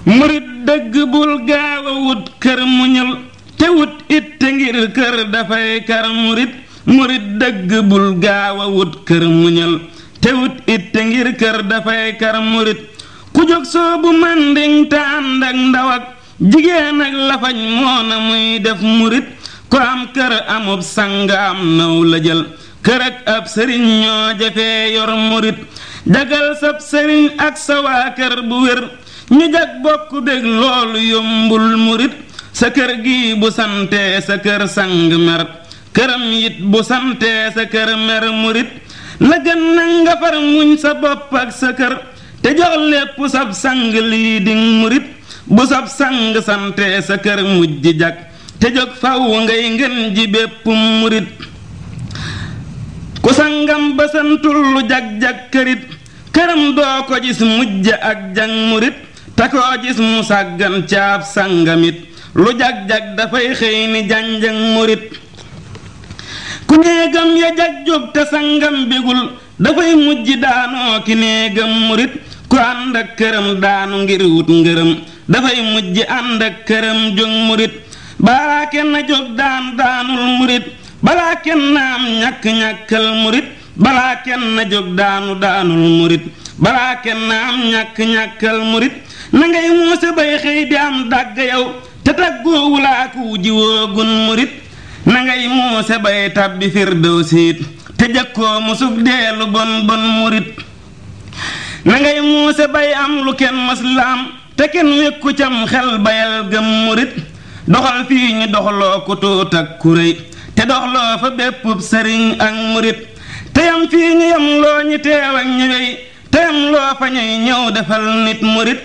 murit dëgg bul gaaw a wut kër muñal te wut it te ngir kër dafay kar murit murit dëgg bul gaaw a wut kër muñal te wut it te ngir kër dafay kar murit ku jóg soobu manding te ànd ak ndaw ak jigéen ak lafañ moona muy def murit ku am kër amub sang am naw la jël kër ak ab sëriñ ñoo jafee yor murit jagal sab sëriñ ak sa waa kër bu wér ñu jag bokk bég loolu yombul murit sa kër gi bu santee sa kër sang mer këram it bu santee sa kër mer murit la gën na nga far muñ sa bopp ak sa kër te jox lépp sab sang lii di murit bu sab sang santee sa kër mujj jag te jóg faw ngay ngën ji bépp murit ku sangam ba santul lu jag-jag kërit këram doo ko gis mujj ak jang murit te koo gis mu sàggan caab sangamit lu jag-jag dafay xëy ni janjang murit ku néegam ya jag jóg te sangam bégul dafay mujj daanoo ki néegam murit ku ànd ak këram daanu ngir wut ngërëm dafay mujj ànd ak këram jóg murit balaa kenn jóg daan daanul murit balaa kenn am ñàkk-ñàkkal murit balaa kenn jóg daanu daanul murit balaa kenn am ñàkk-ñàkkal murit na ngay muuse bay xëy di am dàgg yow te tàggoo wulaaku jiwoogun murit na ngay muuse bay tàbbi firdew siit te jëkkoo musug deelu bon bon murit na ngay muuse bay am lu kenn maslaam te kenn wékku cam xel bayal gëm murit doxal fii ñu doxloo ku tuut ak kuréy te doxloo fa bépp sëriñ ak murit te yam fii ñu yam loo ñi teew ak ñëwey te yam loo fa ñuy ñëw defal nit murit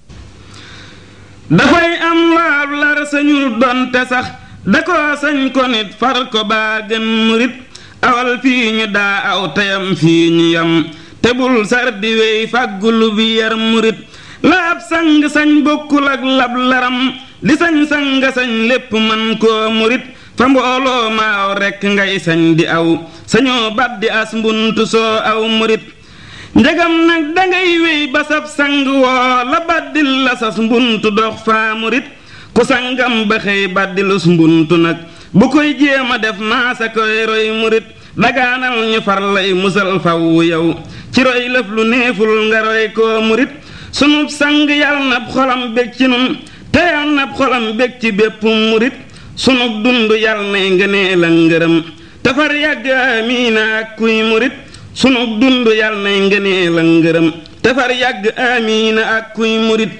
dafay am laab lar sañul donte sax da ko sañ ko nit far ko baa gën murit awal fii ñu daa aw teyam fii ñu yam te bul sar di wey fàggulu bi yar murit laab sang sañ bokkul ak lab laram di sañ sang sañ lépp man koo murit fa mbooloo maaw rekk ngay sañ di aw sañoo bat di as mbuntu soo aw murit njegam nag dangay wéy ba sab sang woo la baddil la sas mbuntu dox faa murit ku sangam ba xëy baddilus mbuntu nag bu koy jéem a def maasa koy roy murit dagaanal ñu far lay musal faw yow ci roy lëf lu neeful nga roy koo murit sunub sang yal na xolam bég ci nun te yal na xolam bég ci bépp murit sunub dund yal nay ngëneel ak ngërëm te far yàgg amiina ak kuy murit sunub dund yal nay ngëneel ak ngërëm te far yàgg amiina ak kuy murit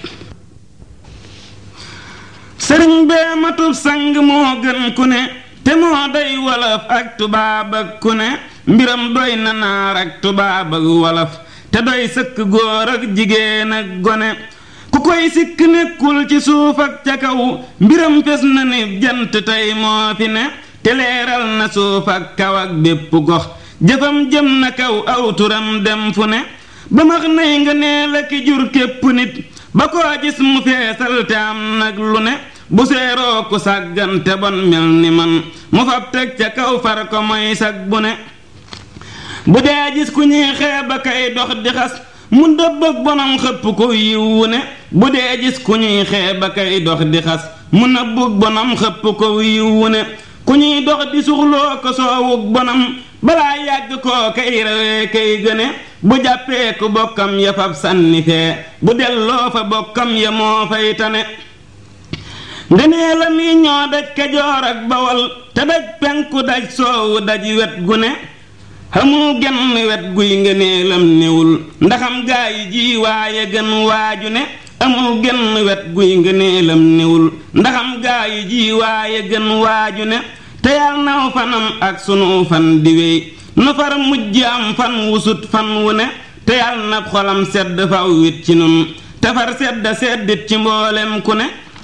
sëriñ bee matub sang moo gën ku ne te moo doy wolof ak tubaab ak ku ne mbiram doy na naar ak tubaab ak wolof te doy sëkk góor ak jigéen ak gone ku koy sikk nekkul ci suuf ak ca kaw mbiram fes na ni jant tey moo fi ne te leeral na suuf ak kaw ak bépp gox jëfam jëm na kaw aw turam dem fu ne ba max nay nga nee la ki jur képp nit ba koo gis mu feesal te am nag lu ne bu seeroo ku sàggan te bon mel ni man mu fab teg ca kaw far ko moy sag bu ne bu dee gis ku ñuy xeeba kay dox di xas mu dëbb ak bonam xëpp ko yiwu ne bu dee gis ku ñuy xeeba kay dox di xas mu nëbbug bonam xëpp ko yiwu ne ku ñuy dox di suxloo ko soowug bonam balaa yàgg koo kay rawee kay gëne bu jàppee ku bokkam ya fab sànni fee bu delloo fa bokkam ya moo fay tane ngenee la mi ñoo daj kajoor ak bawal te daj penku daj soowu daj wet gu ne xamul genn wet guy ngëneelam newul ndaxam gaa yi ji waaye gën waaju ne amul genn wet guy ngëneelam newul ndaxam gaa yi ji waaye gën waaju ne te yal naw fanam ak sunu fan di wey nu far mujj am fan wusut fan wu ne te yal na xolam sedd faw wit ci nun te far sedd seddit ci mboolem ku ne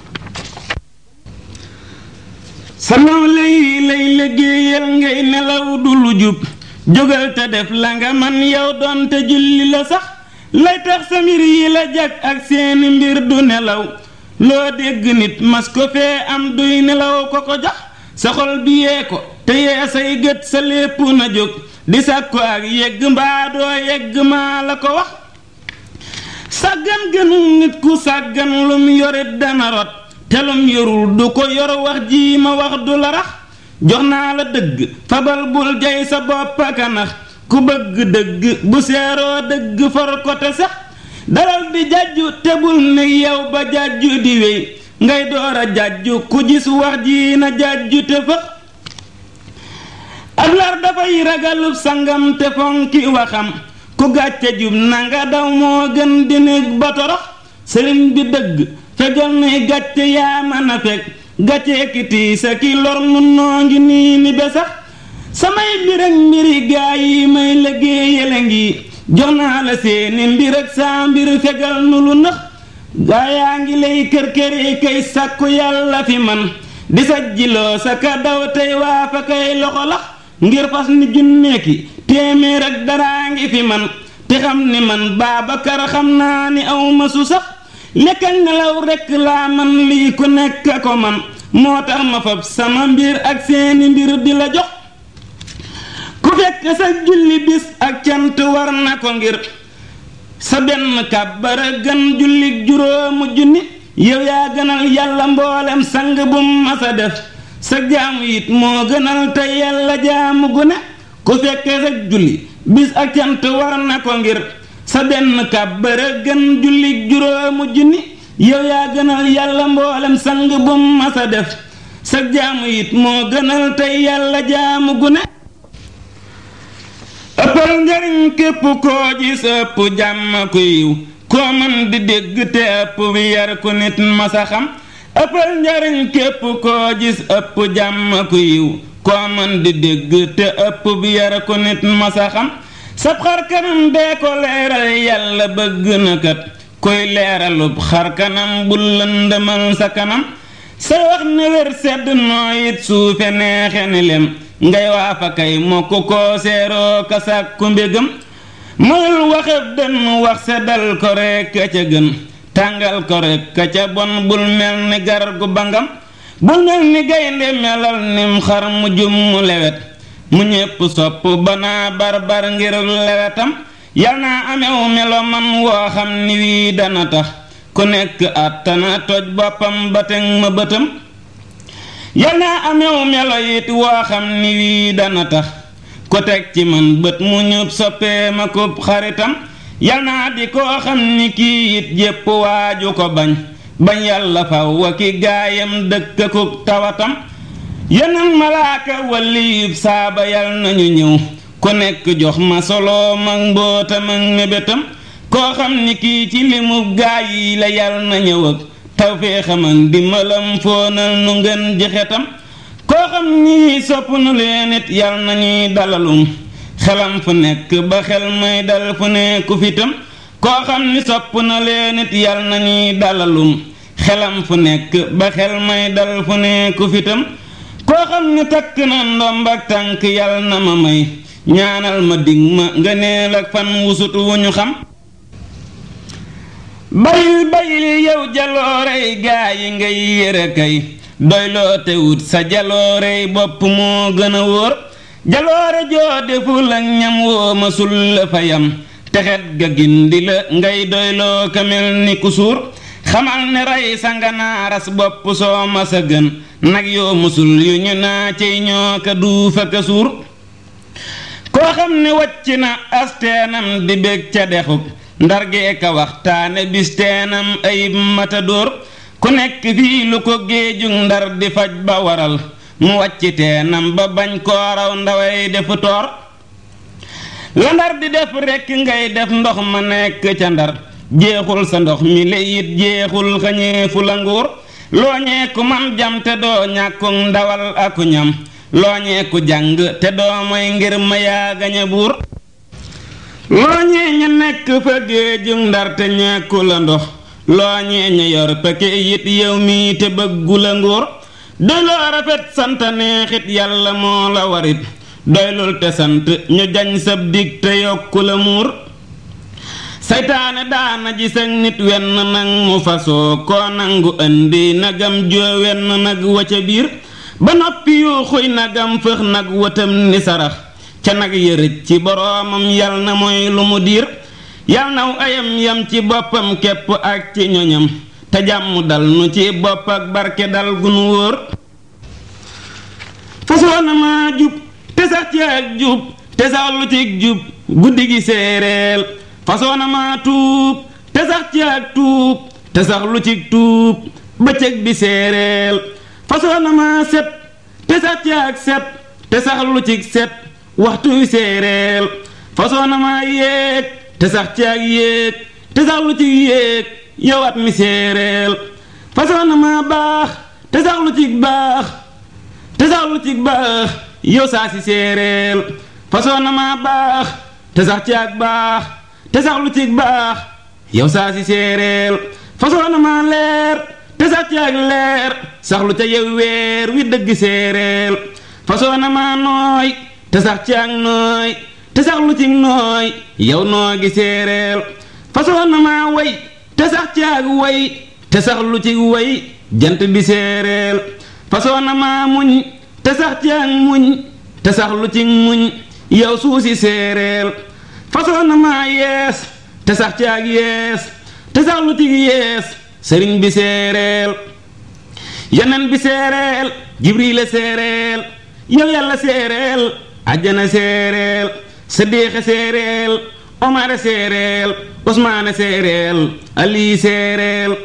sa nawle yi lay liggéeyal ngay nelaw du lu jub jógal te def la nga man yow doon te julli la sax lay tax sa mbir yi la jag ak seeni mbir du nelaw loo dégg nit mas ko fee am duy nelaw ko ko jox sa xol bi yee ko te yee say gët sa lépp na jóg di sàkku ak yegg mbaa doo yegg maa la ko wax sàggan gënu nit ku sàggan lum yorit dana rot te lum yorul du ko yor wax ji ma wax du la rax jox naa la dëgg fabal bul jay sa bopp aka nax ku bëgg dëgg bu seeroo dëgg for ko te sax dalal di jàjju te bul ne yow ba jàjju di wéy ngay door a jàjju ku gis wax ji na jàjju te fëx ab lar dafay ragalub sangam te fonki waxam ku gàcce jub nanga daw moo gën di nekk ba torox sëriñ bi dëgg fegal nuy gàcce yaa mën a fekk gàcce ki tiisa ki lor nun noo ngi nii ni be sax samay mbir ak mbiri gaa yi may liggéeyale ngi jox naa la seeni mbir ak saa mbir fegal nu lu nëx gaa yaa ngi lay kër këri kay sàkku yàlla fi man di sajjiloo sa ka daw tey waa fa kay loxo lax ngir fas ni junneeki téeméer ak daraa ngi fi man te xam ni man Baabakar xam naa ni aw ma su sax lekk ak nelaw rekk laa man lii ku nekk ko man moo tax ma fab sama mbir ak seeni mbir di la jox ku fekk sa julli bis ak cant war na ko ngir sa benn kàbbara gën julli juróomu junni yow yaa gënal yàlla mboolem sang bu masa def sa jaamu it moo gënal te yàlla jaamu gu ne ku fekkee sa julli bis ak cant war na ko ngir sa benn kàbbara gën julli juróomu junni yow yaa gënal yàlla mboolem sang bu masa def sa jaamu it moo gënal te yàlla jaamu gu ne ëppal njariñ képp koo gis ëpp jàmm ku yiw koo mën di dégg te ëpp bi yar ku nit masa xam ëppal njariñ képp koo gis ëpp jàmm ku yiw koo mën di dégg te ëpp bi yar ku nit masa xam sab xar kanam dee ko leeral yàlla bëgg na kat koy leeralub xar kanam bu lëndëmal sa kanam sa wax ne wér sedd nooyit suufe neexe ni lem ngay waa fa kay mokk koo seeroo ka sàkku mbégam moyul waxeb dënn wax seddal ko rekk ca gën tàngal ko rekk ca bon bul mel ni gar gu bangam bul mel ni gaynde melal nim xar mu jum mu lewet mu ñépp sopp banaa barbar ngir lewetam yal naa amew melo man woo xam ni wii dana tax ku nekk àttana toj boppam ba teg ma bëtam yal naa amew melo it woo xam ni wii dana tax ku teg ci man bët mu ñub soppee ma kub xaritam yal naa di koo xam ni kii it jépp waaju ko bañ bañ yàlla faw wa ki gaayam dëkk kub tawatam yeneen malaaka waliyub saaba yal nañu ñëw ku nekk jox ma solo mag mbootam ak mébétam koo xam ni kii ci limu gaay yi la yal na ñëw ak tawféexam ak dimbalam foonal nu ngeen jixetam koo xam ni sopp nu leen it yal nañuy dalalum xelam fu nekk ba xel may dal fu nekku fitam koo xam ni sopp na leen it yal nañuy dalalum xelam fu nekk ba xel may dal fu nekku fitam koo xam ni takk na ndomb ak tànk yal na ma may ñaanal ma dig ma nga neel ak fan wusut wu ñu xam bayil bayil yow jaloorey gaa yi ngay yëre kay doyloo te wut sa jaloorey bopp moo gën a wóor jaloore joo deful ak ñam woo ma sul la fa yam texet ga gindi la ngay doyloo kamel ni ku suur xamal ne rey sa nga naaras bopp soo ma sa gën nag yoo musul yu ñu naa cey ñoo ka duufa ka suur koo xam ne wàcc na asteenam di bég ca dexuk ndargee ka waxtaane bis teenam ayib matadóor ku nekk fii lu ko géejug ndar di faj ba waral mu wàcc teenam ba bañ koo raw ndaway defu toor la ndar di def rekk ngay def ndox ma nekk ca ndar jeexul sa ndox mi le it jeexul xañeefu la nguur looñee ku man jam te doo ñàkkug ndawal aku ñam looñee ku jàng te doo moy ngir ma yaa gañe buur looñee ña nekk fa géejug ndar te ñàkku la ndox looñee ña yor peke it yow mii te bëggu la nguur doyloo rafet sant neexit yàlla moo la warit doylul te sant ñu jañ sab dig te yokku la muur saytaane daana gis ak nit wenn nag mu fasoo koo nangu indi nagam joo wenn nag wa ca biir ba noppi yu xuy nagam fëx nag watam ni sarax ca nag yërëj ci boroomam yal na mooy lu mu diir yal naw ayam yam ci boppam képp ak ci ñoñam te jàmm dal nu ci bopp ak barke dal gu nu wóor fasoo na maa jub te sax ci ak jub te sax lu ci jub guddi gi séeréel fasoo na maa tuub te sax ci ak tuub te sax lu ci tuub bëccëg bi séeréel fasoo na maa set te sax ci ak set te sax lu ci set waxtu wi séeréel fasoo na maa yéeg te sax ci ak yéeg te sax lu ci yéeg yowat mi séeréel fasoo na maa baax te sax lu ci baax te sax lu ci baax yow saa si séeréel fasoo na maa baax te sax ci ak baax te sax lu ci baax yow saa si séeréel fasoo na maa leer te sax ci ak leer sax lu ca yow weer wi dëgg séeréel fasoo na maa nooy te sax ci ak nooy te sax lu ci nooy yow noo gi séeréel fasoo na maa way te sax ci ak way te sax lu ci way jant bi séeréel fasoo na maa muñ te sax ci ak muñ te sax lu ci muñ yow suusi séeréel fasoo na maa yees te sax ci ak yees te sax lu ci yees sëriñ bi séeréel yeneen bi séeréel jibriile séeréel yow yàlla séeréel ajjana séeréel sadiixe séeréel omar séeréel usmaane séeréel ali séeréel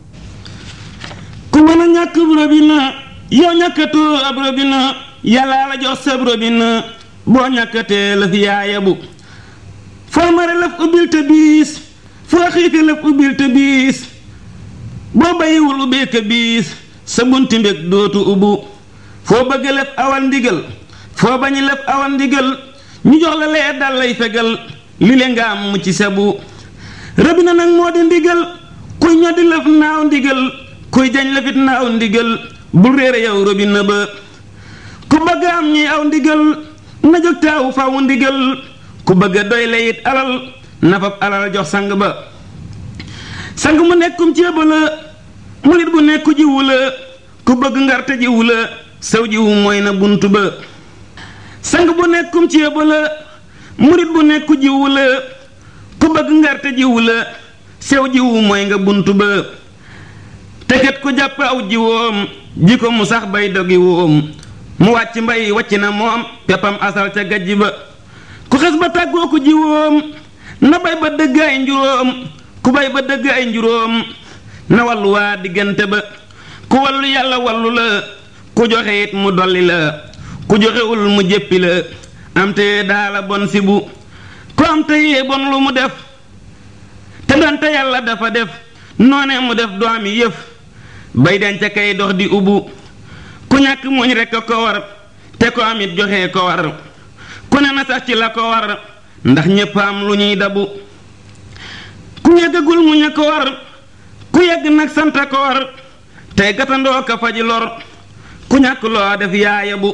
ku mën a ñàkk robina yow ñàkkatoo ab robina yàllaa la jox sab robina boo ñàkkatee lëf yaayabu foo mare lëf ubbil te biis foo xiife lëf ubbil te biis boo bayiwul ubbee ka biis sa bunti mbég dootu ubbu foo bëgg lëf awal ndigal foo bañi lëf awal ndigal ñu jox la lee dal lay fegal li le nga am mu ci sabu rëbina nag moo di ndigal kuy ñoddi lëf naaw ndigal kuy jañ lëfit naaw ndigal bul réere yow robina ba ku bëgg am ñi aw ndigal na jóg taawu fawu ndigal ku bëgg doy la it alal na fab alal jox sang ba sang mu nekkum ceeba la murit bu nekku jiwu la ku bëgg ngarte jiwu la saw jiwu mooy na bunt ba sang bu nekkum ceeba la murit bu nekku jiwu la ku bëgg ngarte jiwu la sew jiwu mooy nga bunt ba teget ku jàpp aw jiwoom ji ko mu sax bay dogi woom mu wàcc mbay wàcc na moom peppam asal ca gajj ba ku xes ba tàggoo ko jiwoom na bay ba dëgg ay njuróom ku bay ba dëgg ay njuróom na wallu waa diggante ba ku wallu yàlla wallu la ku joxe it mu dolli la ku joxewul mu jéppi la am te daala bon si bu ku am te yee bon lu mu def te donte yàlla dafa def noone mu def doomi yëf bay denc kay dox di ubbu ku ñàkk muñ rekk a ko war te ko am it joxe ko war ku ne na sax ci la ko war ndax ñépp am lu ñuy dabu ku yeggagul muñ a ko war ku yegg nag sant a ko war tey gatandoo ka faji lor ku ñàkk loo def yaaya bu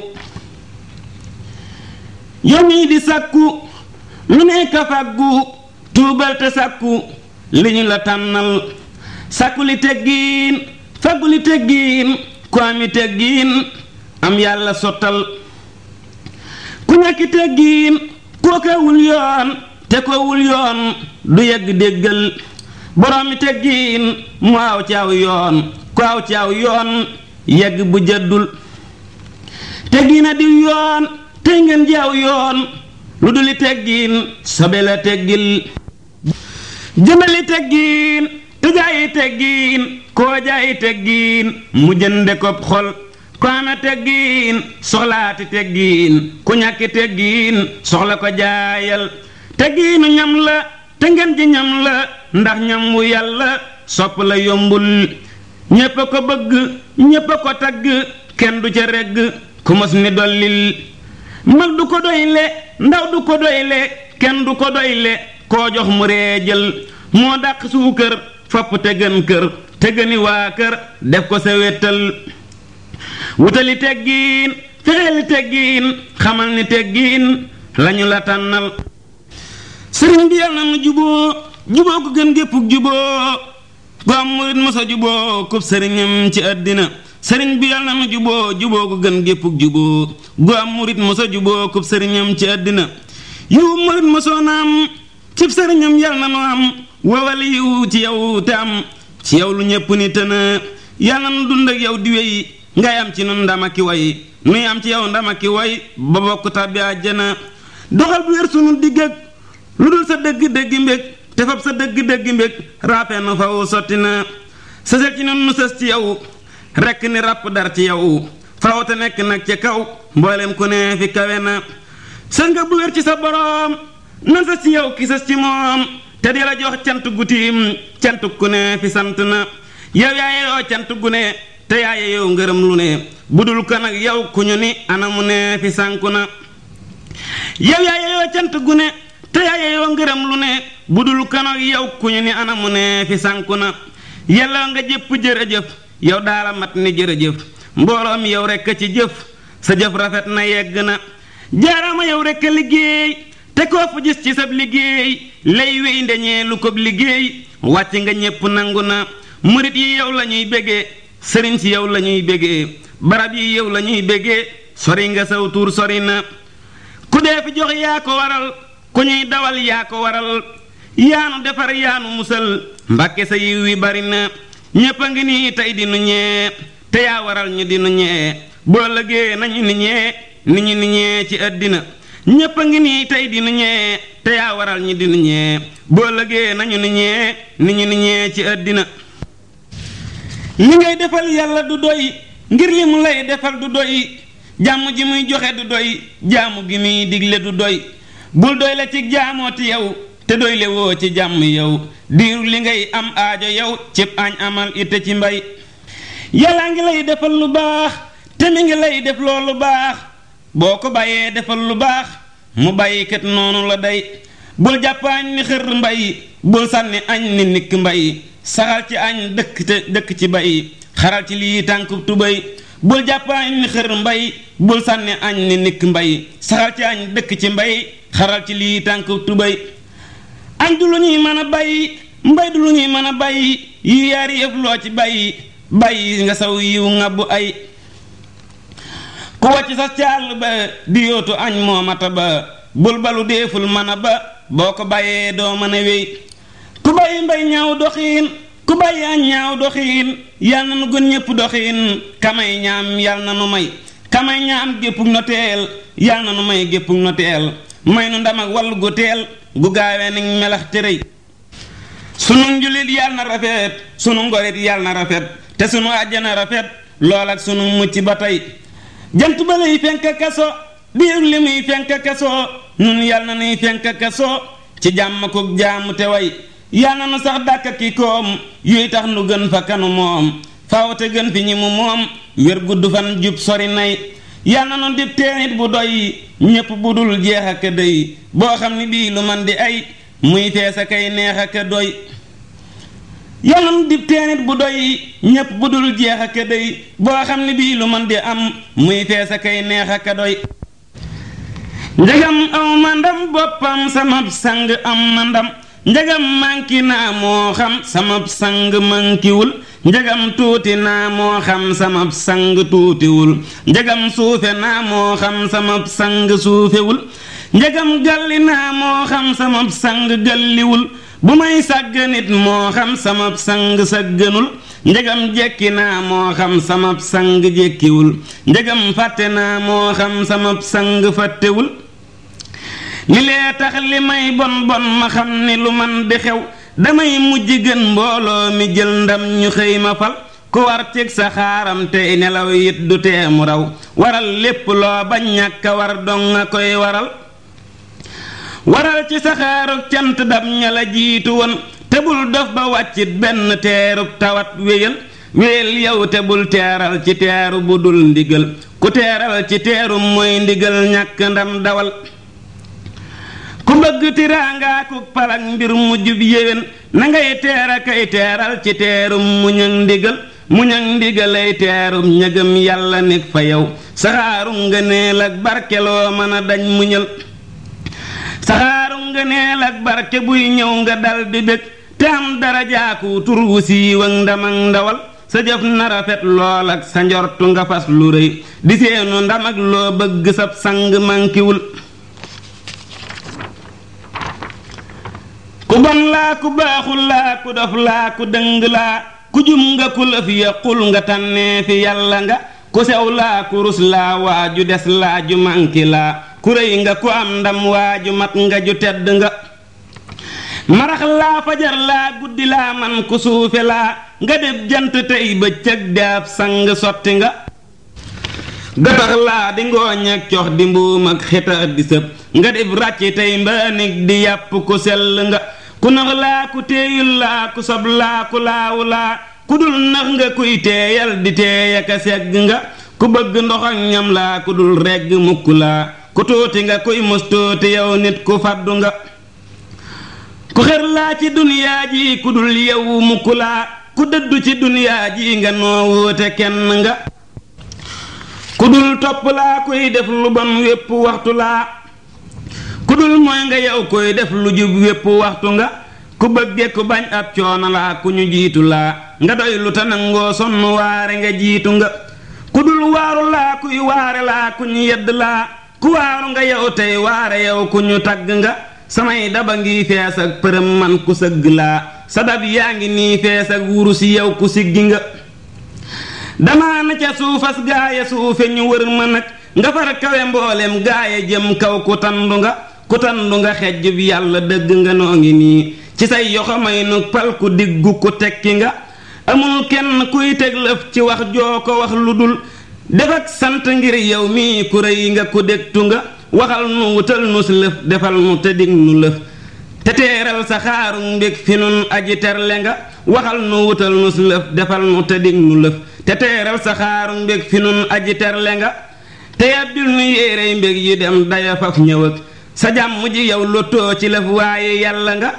yow mii di sàkku lu nekk fàggu tuubal te sàkku li ñu la tànnal sàkku li teggiin fàggu li teggiin ku ami teggiin am yàlla sottal ku ñàkki teggiin kookawul yoon te koowul yoon du yegg déggal boroomi teggiin mu aw ci aw yoon ku aw ci aw yoon yegg bu jëddul teggiina diw yoon tey ngeen ji aw yoon lu duli teggiin sobe la teggil jëndali teggiin te jaayi teggiin koo jaayi teggiin mu jënde ko xol ko ame teggiin soxlaati teggiin ku ñàkki teggiin soxla ko jaayal teggiinu ñam la te ngeen ji ñam la ndax ñam wu yàlla sopp la yombul ñépp a ko bëgg ñépp a ko tagg kenn du ca regg ku mos ni dollil mag du ko doyle ndaw du ko doyle kenn du ko doyle koo jox mu reejal moo dàq suukër fopp te gën kër te gëni waa kër def ko sa wéttal wutali teggiin fexeeli teggiin xamal ni teggiin lañu la tànnal sëriñ bi yàlla na nu juboo juboo ko gën géppuk juboo gu am murit mosa juboo kub sëriñam ci àddina sëriñ bi yàlla na nu juboo juboo ko gën géppuk juboo gu am murit mosa juboo kub sëriñam ci àddina yiwu murit mosoo naam cib sëriñam yal na nu am wawal yiw ci yow te am ci yow lu ñépp ni tëna yal na nu dund ak yow di wéy ngay am ci nun ndama ki way nuy am ci yow ndama ki way ba bokk tàbbi àjjana doxal bu wér sunu digg ak lu dul sa dëgg dëgg mbég te fab sa dëgg dëgg mbég raafe nu faw sotti na sësal ci nun nu sës ci yow rekk ni ràpp dar ci yow faw te nekk nag ca kaw mboolem ku ne fi kawe na sës nga bu wér ci sa boroom nan sës ci yow ki sës ci moom te di la jox cant gu tiim cant ku ne fi sant na yow yaaye yoo cant gu ne te yaaye yow ngërëm lu ne budul ko nag yow ku ñu ni anamu ne fi sànku na yow yaaye yoo cant gu ne te yaaye yoo ngërëm lu ne budul ko nag yow ku ñu ni anamu ne fi sànku na yàlla nga jëpp jërëjëf yow daala mat ni jërëjëf mbooloo mi yow rekk ci jëf sa jëf rafet na yegg na jaaraama yow rekk liggéey te koo fu gis ci sab liggéey lay wéy ndeñee lu ko liggéey wàcc nga ñépp nangu na murit yi yow la ñuy bégee sëriñ si yow la ñuy bégee barab yi yow la ñuy bégee sori nga saw tuur sori na ku dee fi jox yaa ko waral ku ñuy dawal yaa ko waral yaanu defar yaanu musal mbàkke sa yiw wi bari na ñépp a ngi nii tey di nu ñee te yaa waral ñu di nu ñee boo lëgee nañu ni ñee ni ñu ni ñee ci àddina ñépp a ngi nii tey di nu ñee te yaa waral ñu di nu ñee boo lëgee nañu ni ñee ni ñu ni ñee ci àddina li ngay defal yàlla du doy ngir li mu lay defal du doy jàmm ji muy joxe du doy jaamu gi muy digle du doy bul doy la ci jaamooti yow te doy le woo ci jàmm yow diiru li ngay am aajo yow cib añ amal ite ci mbay yàllaa ngi lay defal lu baax te mi ngi lay def loolu baax boo ko bàyyee defal lu baax mu bàyyi kat noonu la day bul jàpp añ ni xër mbay bul sànni añ ni nikk mbay saxal ci añ dëkk te dëkk ci bay xaral ci lii tànk tubay bul jàpp añ ni xër mbay bul sànni añ ni nikk mbay saxal ci añ dëkk ci mbay xaral ci lii tànk tubay añ du lu ñuy mën a bàyyi mbay du lu ñuy mën a bàyyi yi yaari yëf loo ci bàyyi bàyyi nga saw yiw ngabbu ay ku wàcc sa càll ba di yootu añ moo mata ba bul balu deeful mën a ba boo ko bàyyee doo mën a wéy ku bàyyi mbay ñaaw doxiin ku bàyyi añ ñaaw doxiin yal na nu gën ñépp doxiin kamay ñaam yal na nu may kamay ñaam géppug noteel yal na nu may géppug noteel may nu ndam ak wàllu gu teel gu gaawee ni melax tërëy sunu njulit yal na rafet sunu ngorit yal na rafet te sunu àjjana rafet lool ak sunu mucc ba tey jant ba lay fenk kaso diir li muy fenk kaso nun yal na nuy fenk kaso ci jàmm ko jaamu te way yal na nu sax dàkk ki koom yuy tax nu gën fa kanu moom faaw te gën fi ñi mu moom wér gudd fan jub sori nay yal na nu dib teenit bu doy ñépp bu dul jeex ak dëy boo xam ni bii lu man di ay muy fees a kay neex ak doy yal na nu dib teenit bu doy ñépp bu dul jeex ak dëy boo xam ni bii lu man di am muy fees a kay neex ak doy njegam aw ma ndam boppam sama sang am ma ndam njegam manki naa moo xam sama sang mankiwul njegam tuuti naa moo xam sama sang tuutiwul njegam suufe naa moo xam sama sang suufewul njegam galli naa moo xam sama sang galliwul bu may sàgg nit moo xam sama sang sàgganul njegam jekki naa moo xam sama sang jekkiwul njegam fàtte naa moo xam sama sang fàttewul li lee tax li may bon bon ma xam ni lu man di xew damay mujj gën mbooloo mi jël ndam ñu xëy ma fal ku war cig sa xaaram tey nelaw it du teemu raw waral lépp loo bañ ñàkk a war dong nga koy waral waral ci sa xaaruk cant dab ña la jiitu woon te bul dof ba wàccit benn teerub tawat wéyal wéyal yow te bul teeral ci teeru bu dul ndigal ku teeral ci teeru mooy ndigal ñàkk ndam dawal ku bëgg tiraangaa ku palak mbir mu jub yéwén na ngay teera kay teeral ci teerum muñ ak ndigal muñ ak ndigalay teerum ñëgëm yàlla nekk fa yow saxaarum ngëneel ak barke loo mën a dañ muñal saxaarum ngëneel ak barke buy ñëw nga dal di bég te am darajaaku tur wu siiw ak ndam ak ndawal sa jëf na rafet lool ak sa njortu nga fas lu rëy di seenu ndam ak loo bëgg sab sang mankiwul bon laa ku baaxul laa ku dof laa ku dëng laa ku jum nga ku lëf yaqul nga tànnee fi yàlla nga ku sew laa ku rus laa waaju des laa ju manki laa ku rëy nga ku am ndam waaju mat nga ju tedd nga marax laa fajar laa guddi laa man ku suufe laa nga def jant tey bëccëg daab sang sotti nga gatax laa di ngooñ ak cox di mbuum ak xita di sëb nga def ràcc tey mbaanig di yàpp ku sell nga ku nax laa ku téeyul laa ku sob laa ku laawu laa ku dul nax nga kuy teeyal di teeyaka segg nga ku bëgg ndox ak ñam laa ku dul regg mukk laa ku tuuti nga kuy mus tuuti yow nit ku faddu nga ku xer laa ci duniyaa ji ku dul yow mukk laa ku dëddu ci duniyaa ji nga noo wuute kenn nga ku dul topp laa kuy def lu bon wépp waxtu laa ku dul mooy nga yow koy def lu jub wépp waxtu nga ku bëgge ku bañ ab coono laa ku ñu jiitu laa nga doy lu ta nangoo sonn waare nga jiitu nga ku dul waaru laa kuy waare laa ku ñu yedd laa ku waaru nga yow tey waare yow ku ñu tagg nga samay daba ngi fees ak përëm man ku sëgg laa sa dab yaa ngi nii fees ak wurus yow ku siggi nga damaa na ca suufas gaaya suufe ñu wër ma nag nga far kawe mboolem gaaya jëm kaw ku tandu nga ku tandu nga xejj bi yàlla dëgg nga noo ngi nii ci say yoxo may nu pal ku diggu ku tekki nga amul kenn kuy teg lëf ci wax joo ko wax lu dul def ak sant ngir yow mii ku rëy nga ku dégtu nga waxal nu wutal nu si lëf defal nu te dig nu lëf te teeral sa xaaru mbég fi nun aji terle nga waxal nu wutal nu si lëf defal nu te dig nu lëf te teeral sa xaaru mbég fi nun aji terle nga te yàbbil nu yéerey mbég yi dem daya faf ñëw ak sa jàmm ji yow lottoo ci lëf waaye yàlla nga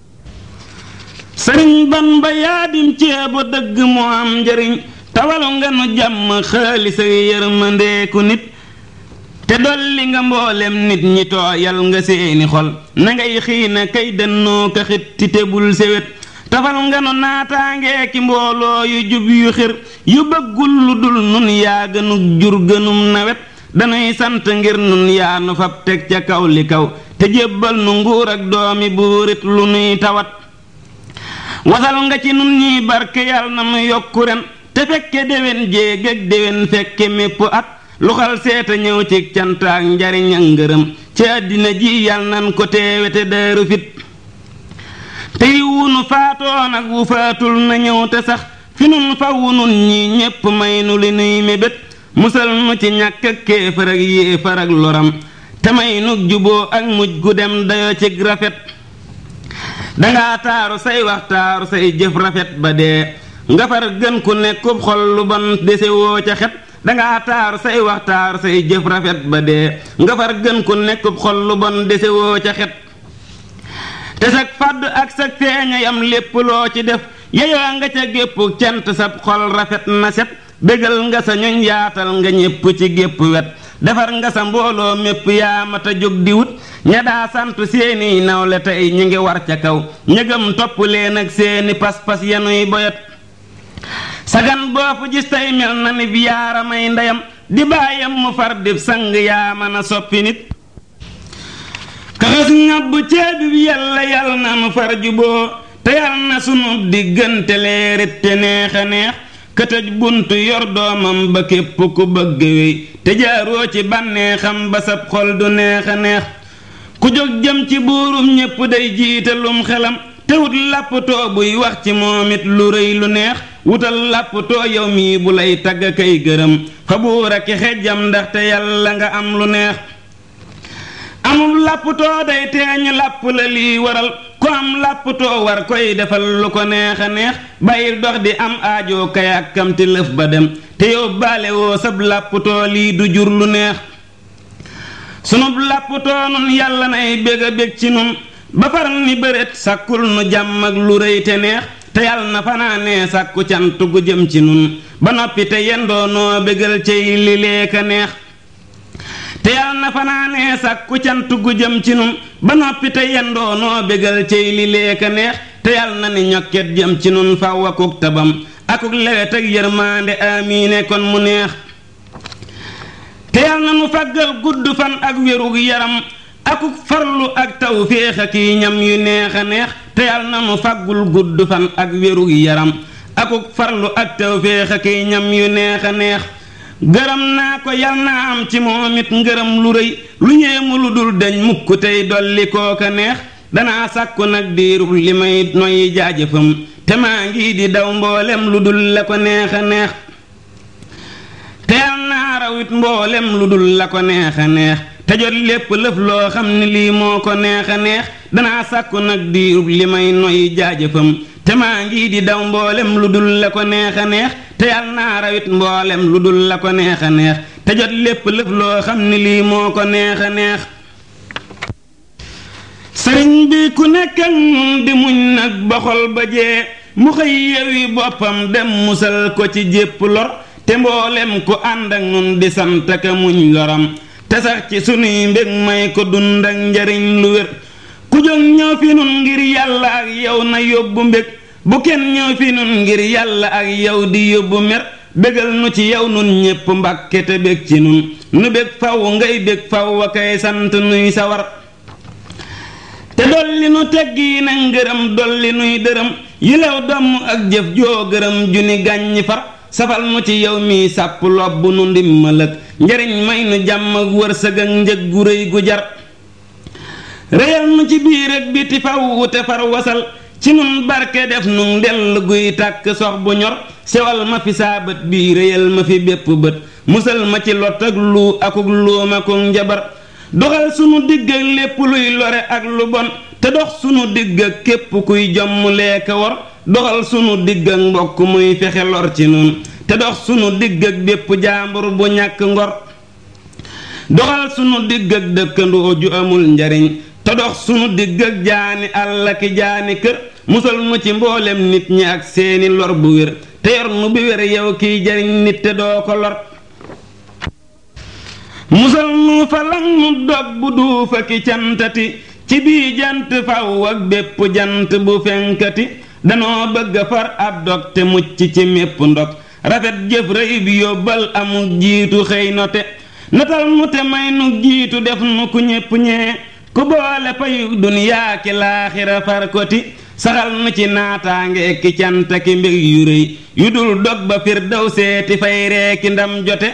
sëriñ ban ba yaadim ceebo dëgg moo am njariñ tawalu nga nu jàmm xaalis ak yërmandeeku nit te dolli nga mboolem nit ñi tooyal nga seeni xol na ngay xiina kay dënnoo ka xitti te bul sewet tafal nga nu naataangee ki mbooloo yu jub yu xir yu bëggul lu dul nun yaa gënug jur gënum nawet danuy sant ngir nun yaa nu fab teg ca kaw li kaw te jébbal nu nguur ak doomi buurit lu nuy tawat wasal nga ci nun ñiy barke yàlla na nu yokku ren te fekke déwén jéeg ak déwén fekke mépp at lu xal seeta ñëw ci cant ak njariñ ak ngërëm ci àddina ji yal nan ko teewe te daaru fit tey wunu faatoon ak wu faatul na ñëw te sax fi nun fa wunun ñi ñépp may nu li nuy mébét musal nu ci ñàkk ak kéefar ak yéefar ak loram te may nu juboo ak mujj gu dem dayo ci rafet dangaa taaru say wax taaru say jëf rafet ba dee nga far gën ku nekkub xol lu bon desewoo ca xet dangaa taaru say wax taaru say jëf rafet ba dee nga far gën ku nekkub xol lu bon desewoo ca xet te sag fàdd ak sag feeña yam lépp loo ci def yeyoo nga ca gépp cant sab xol rafet na set bégal nga sa ñoñ yaatal nga ñépp ci gépp wet defar nga sa mbooloo mépp yaamata jóg di wut ña daa sant seeni nawle tey ñu ngi war ca kaw ñëgam topp leen ak seeni pas-pas yanuy boyat sagan boo fu gis tey mel na ni bi yaaramay ndeyam di baayam mu far dib sang yaa mën a soppi nit kaxas ngàbb ceebi bi yàlla yàlla na nu far juboo te yàlla na sunu diggante leerit te neex a neex këtëj bunt yor doomam ba képp ku bëgg wéy te jaaroo ci bànneexam ba sab xol du neex a neex ku jóg jëm ci buurum ñépp day jiitalum xelam te wut làpptoo buy wax ci moom it lu rëy lu neex wutal làpptoo yow mii bu lay tagg kay gërëm fa buur ak xejjam ndaxte yàlla nga am lu neex amul làpptoo day teeñ làpp la lii waral ku am làpptoo war koy defal lu ko neex a neex bàyyi dox di am aajoo kayàkkamti lëf ba dem te yóbbaale woo sab làpptoo lii du jur lu neex sunub làpptoo nun yàlla nay bég a bég ci nun ba far ni bëreet sàkkul nu jàmm ak lu rëy te neex te yàlla na fanaanee sàkku cant gu jëm ci nun ba noppi te yendoo noo bégal cay li leeka neex te yàlla na fanaanee sàkku cant gu jëm ci nun ba noppi te yendoo noo bégal cay li leeka neex te yàlla na ni ñokket jëm ci nun faw akuk tabam akuk lewet ak yërmaande amiine kon mu neex te yàlla na nu fàggal gudd fan ak wérug yaram akuk farlu ak tawféex ak i ñam yu neex a neex te yal na nu faggul gudd fan ak wérug yaram akuk farlu ak tawféex ak i ñam yu neex a neex gërëm naa ko yal naa am ci moom it ngërëm lu rëy lu ñeemu lu dul dañ mukk tey dolli kooka neex danaa sàkku nag diirub li may noyyi jaajëfam te maa ngi di daw mboolem lu dul la ko neex a neex te yal naa rawit mboolem lu dul la ko neex a neex te jot lépp lëf loo xam ne lii moo ko neex a neex danaa sàkku nag diirub li may noyyi jaajëfam te maa ngi di daw mboolem lu dul la ko neex a neex te yal naa rawit mboolem lu dul la ko neex a neex te jot lépp lëf loo xam ne lii moo ko neex a neex sëriñ bi ku nekk ak nun di muñ nag ba xol ba jee mu xëy yewi boppam dem musal ko ci jépp lor te mboolem ku ànd ak nun di sant ka muñ loram te sax ci sunuy mbég may ko dund ak njariñ lu wér ku jóg ñëw fi nun ngir yàlla ak yow na yóbbu mbég bu kenn ñëw fi nun ngir yàlla ak yow di yóbbu mer bégal nu ci yow nun ñépp mbàkke te bég ci nun nu bég faw ngay bég faw wa kay sant nuy sawar te dolli nu teggi na ngërëm dolli nuy dërëm yilew domm ak jëf joo gërëm ju ni gàññi far safal nu ci yow mi sàpp lobb nu ndimmal ak njariñ may nu jàmm ak wërsëg ak njëg gu rëy gu jar réyal nu ci biir ak biti faw te far wasal ci nun barke def nu ndell guy tàkk sox bu ñor sewal ma fi saa bët bii réyal ma fi bépp bët musal ma ci lot ak lu akuk luuma ko njabar doxal sunu digg ak lépp luy lore ak lu bon te dox sunu digg ak képp kuy jomm leeka wor doxal sunu digg ak mbokk muy fexe lor ci nun te dox sunu digg ak bépp jaambur bu ñàkk ngor doxal sunu digg ak dëkkandoo ju amul njariñ te dox sunu digg ak jaani àll ki jaani kër musal nu ci mboolem nit ñi ak seeni lor bu wér te yor nu bi wér yow kiy jariñ nit te doo ko lor musal nu falang nu dog bu duufa ki cantati ci bii jant faw ak bépp jant bu fenkati danoo bëgg far ab dog te mucc ci mépp ndog rafet jëf rëy bi yóbbal amul jiitu xëy note natal nu te may nu jiitu def nu ku ñépp ñee ku boole payu duniyaa ki laaxira far koti saxal nu ci naataange ki cant ki mbég yu rëy yu dul dog ba fir daw seeti fay reeki ndam jote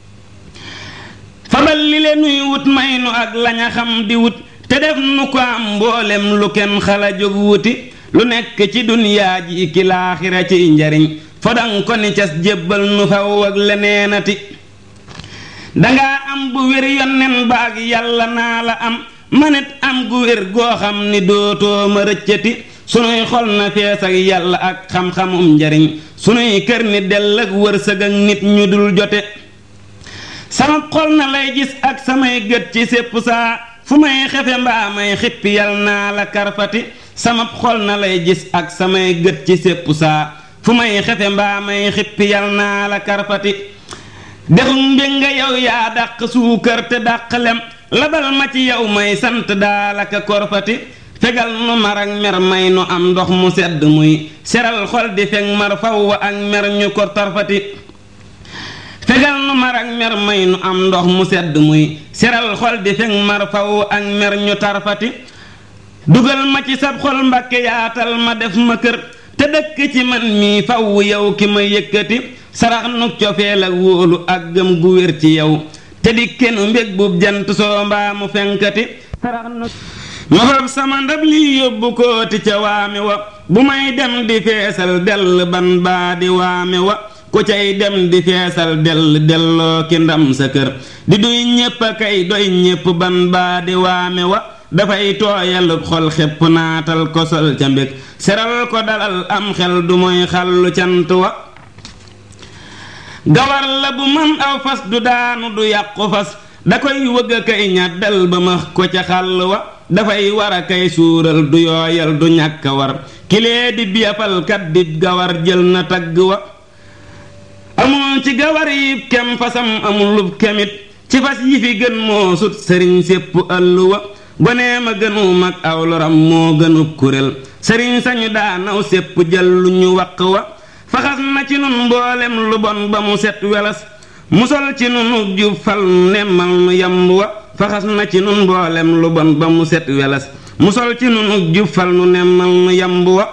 fabal li le nuy wut may nu ak laña xam di wut te def nu ko am mboolem lu kenn xala jóg wuti lu nekk ci duniyaa ji ki laaxira ciy njariñ fodan ko ni cas jébbal nu faw ak leneenati danga am bu wér yonnen baag yàlla naa la am manit am gu wér goo xam ni dootoo ma rëccati sunuy xol na fees ak yàlla ak xam-xamum njariñ sunuy kër ni dell ak wërsëg ak nit ñu dul jote sama xol na lay gis ak samay gët ci sépp saa fu may xefe mbaa may xippi yal naa la karfati sama xol na lay gis ak samay gët ci sépp saa fu may xefe mbaa may xippi yal naa la karfati dexum mbég nga yow yaa dàq suukar te dàq lem labal ma ci yow may sant daalaka korfati fegal nu mar ak mer may nu am ndox mu sedd muy seral xol di feg mar faw ak mer ñu ko torfati fegal nu mar ak mer may nu am ndox mu sedd muy seral xol di feg mar faw ak mer ñu tarfati dugal ma ci sab xol mbakke yaatal ma def ma kër te dëkk ci man mii faw yow ki ma yëkkati sarax nu cofeel ak wóolu ak gëm gu wér ci yow te di kenu mbég bub jant soo mbaa mu fenkati sarax nu ma fab sama ndab lii yóbbu kooti ca waame wa bu may dem di feesal dell ban baa di waame wa ku cay dem di feesal dell delloo ki ndam sa kër di duy ñépp a kay doy ñépp ban baa di waame wa dafay tooyalub xol xepp naatal ko sol ca mbég seral ko dalal am xel du mooy xallu cant wa gawar la bu man aw fas du daanu du yàqu fas da koy wëgg a kay ñàddal ba max ko ca xàll wa dafay war a kay suural du yooyal du ñàkk a war kilee di biyafalkat di gawar jël na tagg wa amul ci gawar yi kem fasam amulub kemit ci fas yi fi gën moo sut sëriñ sépp ëll wa gonee ma gënu mag aw loram moo gënub kurél sëriñ sañu daanaw sépp jël lu ñu waq wa faxas na ci nun mboolem lu bon ba mu set welas musal ci nunu jub fal nemmal nu yamb wa faxas na ci nun mboolem lu bon ba mu set welas mu sol ci nun jub fal nu nemmal nu yamb wa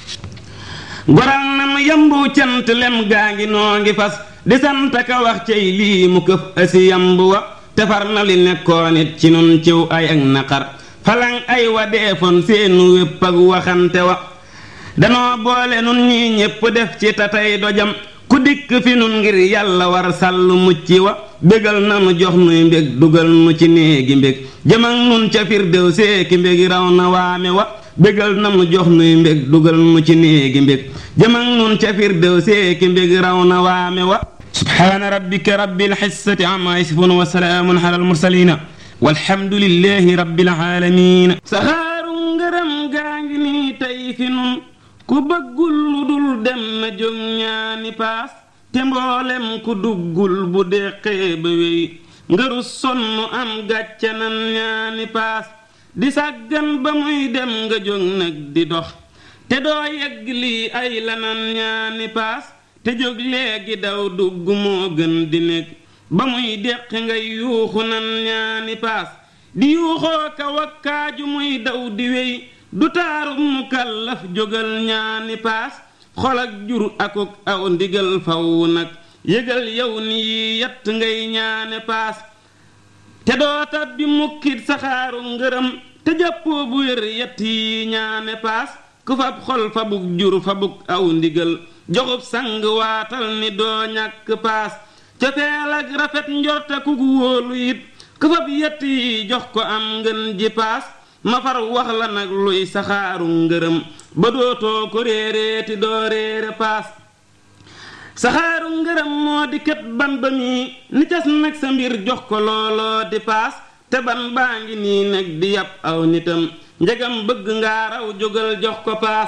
goral na nu yambu cant lem gaa ngi noo ngi fas di sant ka wax cay lii mu këf asi yamb wa tefar na li nekkoon it ci nun ciw ay ak naqar falang ay wa deefoon seenu wépp ak waxante wa danoo boole nun ñii ñépp def ci tatay dojam ku dikk fi nun ngir yàlla war sàllu mucc wa bégal nanu jox nuy mbég dugal nu ci néegi mbég jëmak nun ca firdew seeki mbég raw na waame wa bégal nanu jox nuy mbég dugal nu ci néegi mbég jëmak nun ca firdew seeki mbég raw na waame wa subhaana rabbika rabbil xissati amma yasifun wa salaamun ala almursalina walhamdulillahi rabbil alamin saxaaru ngërëm gaa ngi nii tey fi nun ku bëggul lu dul dem na jóg ñaani paas te mboolem ku duggul bu deqee ba wéy ngëru sonn am gàcce nan ñaani paas di sàggan ba muy dem nga jóg nag di dox te doo yegg lii ay lanan ñaani paas te jóg léegi daw dugg moo gën di nekk ba muy deqi ngay yuuxu nan ñaani paas di yuuxoo ka wakkaaju muy daw di wéy du taaru mu kàllaf jógal ñaani paas xol ak jur akuk aw ndigal faw nag yëgal yow ni yi yatt ngay ñaane paas te doo tabbi mukkit saxaaru ngërëm te jàppoo bu wér yett yi ñaane paas ku fab xol fabuk jur fabuk aw ndigal joxub sang waatal ni doo ñàkk paas cofeel ak rafet njorte ku wóolu it ku fab yett yi jox ko am ngën ji paas ma far wax la nag luy saxaaru ngërëm ba dootoo ko réeréeti doo réere paas saxaaru ngërëm moo di kët ban ba mii ni cas nag sa mbir jox ko looloo di paas te ban baa ngi nii nag di yàpp aw nitam njegam bëgg ngaa raw jógal jox ko paas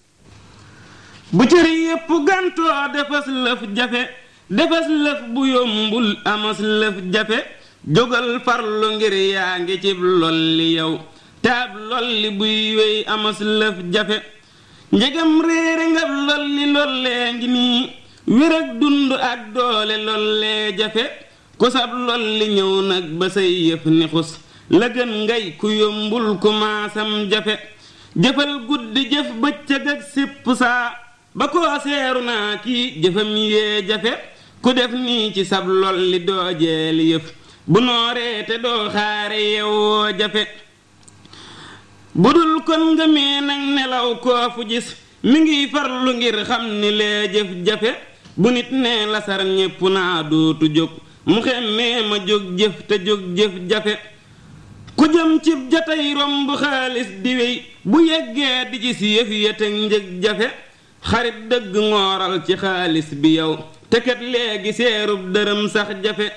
bu cër yépp gàntoo defas lëf jafe defas lëf bu yombul amas lëf jafe jógal farlu ngir yaa ngi cib lolli yow taab lolli buy wéy amas lëf jafe njegam réere ngab lolli lollee ngi nii wér ak dund ak doole lollee jafe ku sab lolli ñëw nag ba say yëf ni xus la gën ngay ku yombul ku maasam jafe jëfal guddi jëf bëccëg ak sipp saa ba koo seeru naa kii jëfam yee jafe ku def nii ci sab lolli doo jeeli yëf bu nooree te doo xaare yewwoo jafe bu dul kon nga mee nag nelaw koo fu gis mi ngiy farlu ngir xam ni lee jëf jafe bu nit nee lasar ñépp naa dootu jóg mu xemmee ma jóg jëf te jóg jëf jafe ku jëm cib jatay romb xaalis di wey bu yeggee di ci si yëf yeteg njëg jafe xarit dëgg ngooral ci xaalis bi yow te kat léegi seerub dërëm sax jafe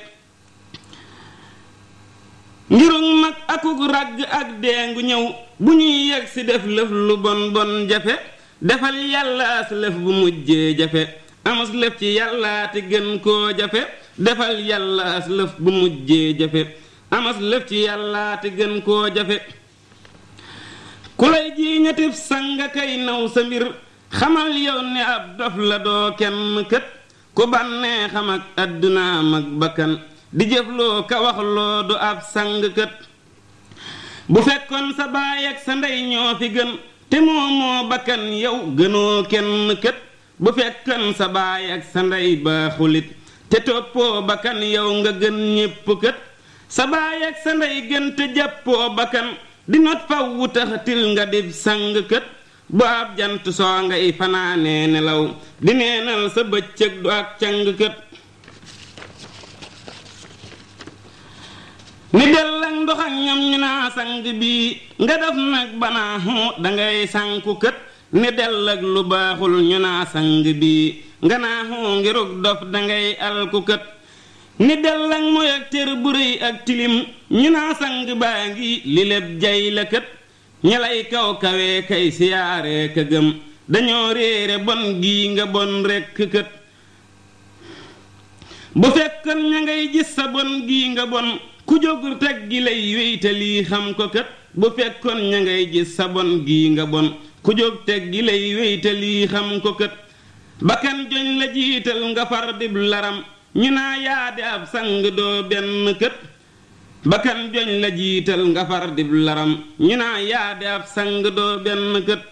ngirug mag akuk ragg ak deengu ñëw bu ñuy yegg si def lëf lu bon bon jafe defal yàlla as lëf bu mujjee jafe amus lëf ci yàllaati gën koo jafe defal yàlla as lëf bu mujjee jafe amas lëf ci yàllaati gën koo jafe ku lay ji ñetib sanga kay naw sa mbir xamal yow ne ab dof la doo kenn kët ku bànnee xam ak àddunaam ak bakkan di jëfloo ka waxloo du ab sang kët bu fekkoon sa baay ak sa ndey ñoo fi gën te moomoo bakkan yow gënoo kenn kët bu fekkoon sa baay ak sa ndey baaxulit te toppoo bakkan yow nga gën ñépp kët sa baay ak sa ndey gën te jàppoo bakkan di not faw wu tax til nga dib sang kët bu ab jant soo ngay fanaanee nelaw di neenal sa bëccëg du ak cang kët ni del ak ndox ak ñoom ñu naa sang bii nga def nag banaa xuu dangay sanku kët ni del ak lu baaxul ñu naa sang bii nga naa xuu ngirug dof dangay alku kët ni del ak moy ak tër bu rëy ak tilim ñu naa sang baa ngi li lépp jay la kët ñelay kaw kawee kay siyaaree ka gëm dañoo réere bon gii nga bon rekk kët bu fekkoon ña ngay gis sa bon gii nga bon ku jóg teg gi lay wéytalii xam ko kët bu fekkoon ña ngay gis sa bon gii nga bon ku jóg teg gi lay wéytalii xam ko kët bakkan joñ la jiital nga far dib laram ñu naa yaade ab sang doo benn kët bakkan joñ la jiital nga far dib laram ñu naa yaa de ab sang doo benn kët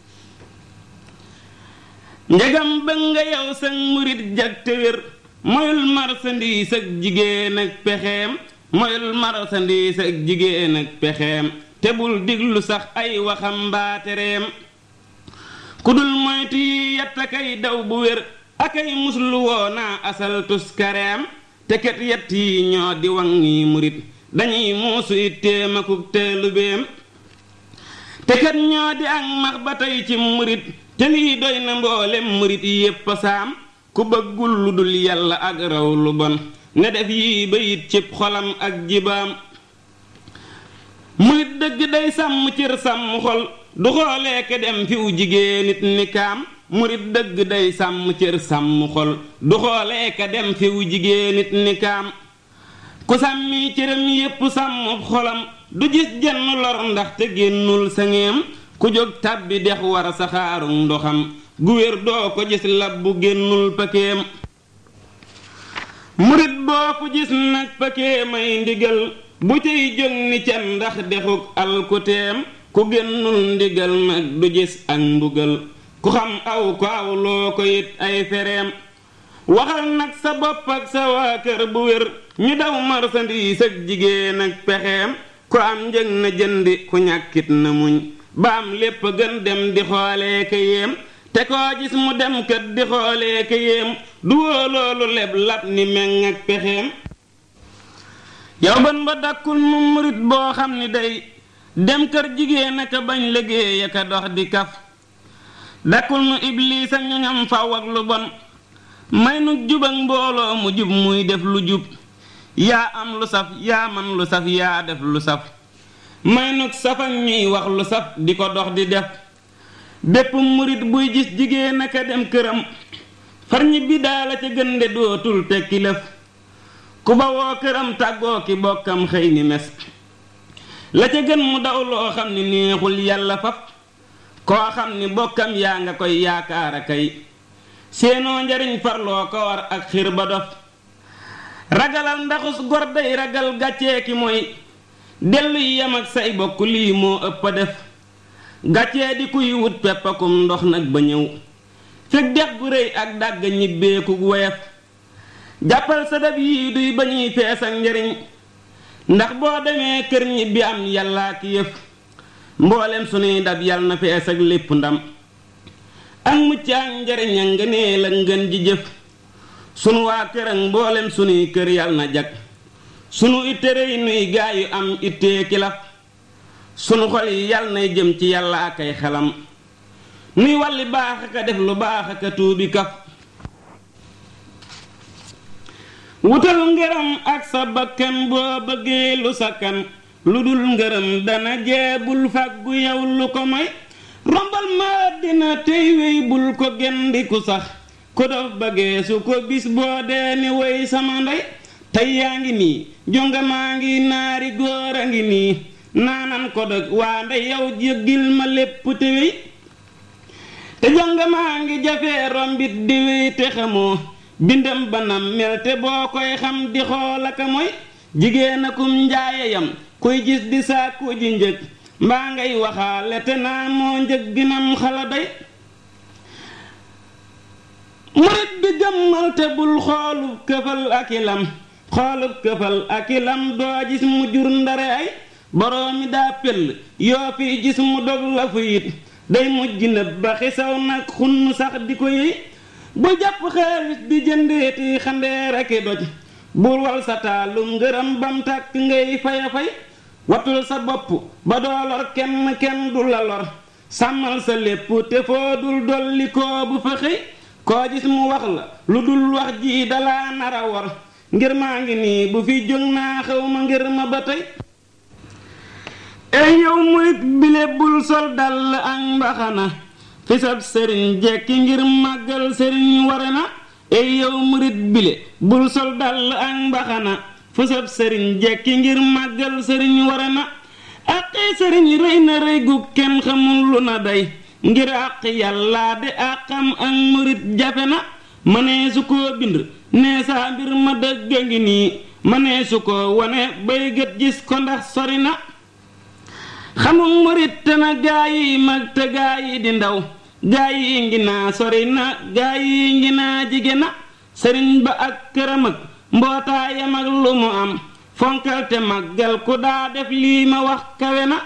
njagam ba nga yow sang murit jag te wér moyul marsandiis ak jigéen ak pexeem moyul marsandiis ak jigéen ak pexeem te bul diglu sax ay waxam mbaatereem ku dul moytu yi yett akay daw bu wér akay muslu woo naa asal tuskareem te ket yett yi ñoo di waŋ yi murit dañuy muusu itteem akuk teelubeem te kat ñoo di ak max ba tey ci murit te lii doy na mboolem murit yépp saam ku bëggul lu dul yàlla ak raw lu bon ne def yii bayit cib xolam ak jibaam murit dëgg day sàmm cër sàmm xol du xoolee ke dem fiw jigéen nit ni kaam murit dëgg day sàmm cër sàmm xol du xoolee ka dem fiw jigéen nit ni kaam ku sàmmi cëram yépp sàmm xolam du gis jenn lor ndax te génnul sangeem ku jóg tàbbi dex war saxaaru ndoxam gu wér doo ko gis lab bu génnul pakeem murit boo fu gis nag pakeemay ndigal bu cay jóg ni can ndax dexuk alkuteem ku génnul ndigal nag du gis ak mbugal ku xam aw ko aw loo ko it ay fereem waxal nag sa bopp ak sa waa kër bu wér ñu daw marsandiis ak jigéen ak pexeem ku am njëg na jëndi ku ñàkkit na muñ ba am lépp gën dem di xoolee ka yéem te koo gis mu dem kët di xoolee ka yéem du woo loolu leb lab ni meŋ ak pexeem yow ban ba dakkul mu murit boo xam ni day dem kër jigéen aka bañ liggéey aka dox di kaf dakkul nu ibliis ak ñoñam faw ak lu bon may nu jub ak mbooloo mu jub muy def lu jub yaa am lu saf yaa man lu saf yaa def lu saf may nu saf ak ñuy wax lu saf di ko dox di def bépp murit buy gis jigéen aka dem këram far ñibbi daala ca gënde dootul tekki lëf ku ba woo këram tàggoo ki bokkam xëy ni mes la ca gën mu daw loo xam ni neexul yàlla faf koo xam ni bokkam yaa nga koy yaakaar a kay seenoo njariñ farloo ko war ak xir ba dof ragalal ndaxus gor day ragal gàccee ki mooy dellu yem ak say bokk lii moo ëpp a def gàccee di kuy wut peppakum ndox nag ba ñëw fekk dex gu rëy ak dàgg ñibbeeku woyef jàppal sa dab yii duy ba ñuy fees ak njariñ ndax boo demee kër ñibbi am yàllaa ki yëf mboolem sunuy dab yal na fees ak lépp ndam ak mucc ak njariñ a ngëneel ak ngën ji jëf sunu waa kër ak mboolem sunuy kër yal na jag sunu itte rëy nuy gaayu am ittee kilaf sunu xol yi yal nay jëm ci yàlla ak ay xelam nuy walli baax aka def lu baax aka tuubi kaf wutal ngërëm ak sa bakkan boo bëggee lu sakkan lu dul ngërëm dana jeebul fàggu yow lu ko may rombal ma dina tey wey bul ko gendiku sax ku dof bëggee su ko bis boo dee ni woy sama ndey tey yaa ngi nii jonga maa ngi naari góor a ngi nii naanan ko dog waa ndey yow jéggil ma lépp te wey te jonga maa ngi jafee rombit di wey te xamoo bindam banam mel te boo koy xam di xool aka mooy jigéen akum njaayeyam kuy gis di sàkku ji njëg mbaa ngay waxaale te naa moo njëg ginam xala day murit bi gëmmal te bul xoolub këfal akilam xoolub këfal akilam doo gis mu jur ndare ay boroomi daa pell yoo fi gis mu dog la fu it day mujj nëb ba xisaw nag xunn sax di ko yëy bu jàpp xaalis di jëndeeti xandeer aki doj bul wal sa taalum ngërëm bam tàkk ngay faya fay watul sa bopp ba doo lor kenn kenn du la lor sàmmal sa lépp te foo dul dolli koo bu fa xëy koo gis mu wax la lu dul wax ji dalaa nara wor ngir maa ngi nii bu fi jóg naa xew ma ngir ma ba tey ey yow murit bile bul sol dal ak mbaxana fisab sëriñ jekki ngir màggal sëriñ ware na ey yow murit bile bul sol dal ak mbaxana fisab sëriñ jekki ngir màggal sëriñ ware na àqi sëriñ rëy na rëy gu kenn xamul lu na day ngir àq yàllaa de àqam ak murit jafe na mënee su koo bind nee saa mbir ma dëgg ngi nii mënee su ko wane bay gët gis ko ndax sori na xamul murit te na gaa yi mag te gaa yi di ndaw gaa yi ngi naa sori na gaa yi ngi naa jige na sëriñ ba ak këram ak mbootaayam ak lu mu am fonkal te màggal ku daa def lii ma wax kawe na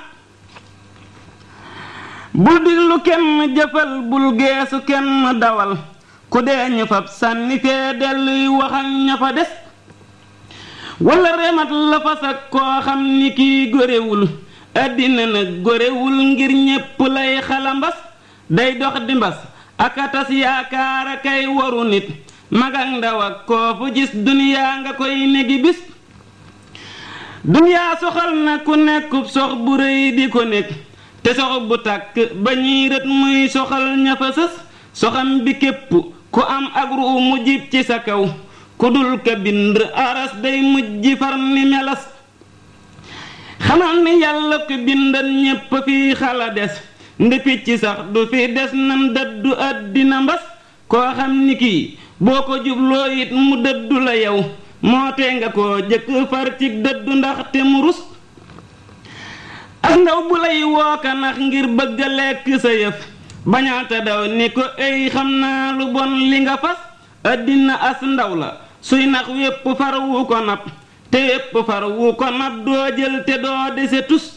bul diglu kenn jëfal bul geesu kenn dawal ku dee ñu fab sànni fee delluy wax ak ña fa des wala remat la fas ak koo xam ni kii góorewul àddina nag góorewul ngir ñépp lay xalambas day dox di mbas aka tas yaakaar a kay waru nit mag ak ndaw ak koo fu gis duniyaa nga koy negi bis duniyaa soxal na ku nekkub sox bu rëy di ko nekk te sox bu tàkk ba ñuy rët muy soxal ña fa sës soxam bi képp ku am ak ruu mu jib ci sa kaw ku dul ka bind aras day mujj far ni melas xamal ni yàlla ko bindan ñépp fi xala des ndi picc sax du fi des nam dëddu àddina mbas koo xam ni kii boo ko jubloo it mu dëddu la yow moo tee nga koo jëkk far ci dëddu ndax te mu rus ak ndaw bu lay wooka nax ngir bëgg a lekk sa yëf bañaata daw ni ko ay xam naa lu bon li nga fas àddina as ndaw la suy nax wépp far wu ko nab te wépp far wu ko nab doo jël te doo dese tus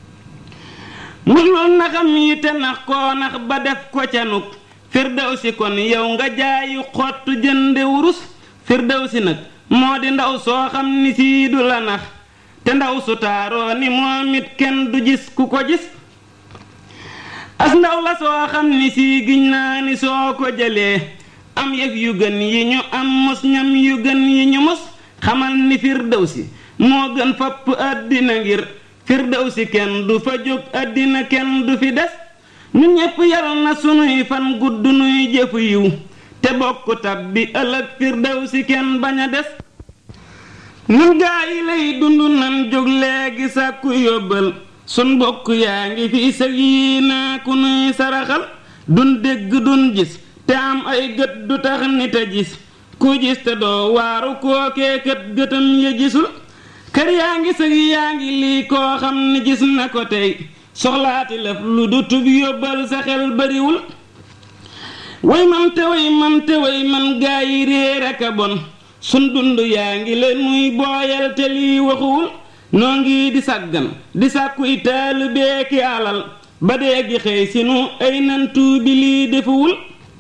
muslul naxam yi te nax koo nax ba def ko ca nuk firdawsi kon yow nga jaayu xottu jënde wurus firdawsi nag moo di ndaw soo xam ni sii du la nax te ndaw su taaroo ni moom it kenn du gis ku ko gis as ndaw la soo xam ni sii giñ naa ni soo ko jëlee am yëf yu gën yi ñu am mos ñam yu gën yi ñu mos xamal ni firdawsi moo gën fapp àddina ngir firdawsi kenn du fa jóg àddina kenn du fi des ñun ñépp yal na sunuy fan gudd nuy jëfu yiw te bokk tab bi ëllëg firdawsi kenn bañ a des ñun gaa yi lay dund nan jóg léegi sàkku yóbbal sun bokk yaa ngi fi sëg yi naa ku nuy saraxal dun dégg dun gis te am ay gët du tax nit a gis ku gis te doo waaru kookee kët gëtam ya gisul kër yaa ngi sëg yaa ngi lii koo xam ne gis na ko tey soxlaati lëf lu du tub yóbbal sa xel bariwul way man te way man te way man gaa yi réer ak a bon sun dund yaa ngi leen muy booyal te lii waxuwul noo ngi di sàggan di sàkkuy taalibe ki alal ba dee gi xëy sinu ay nantu bi lii defuwul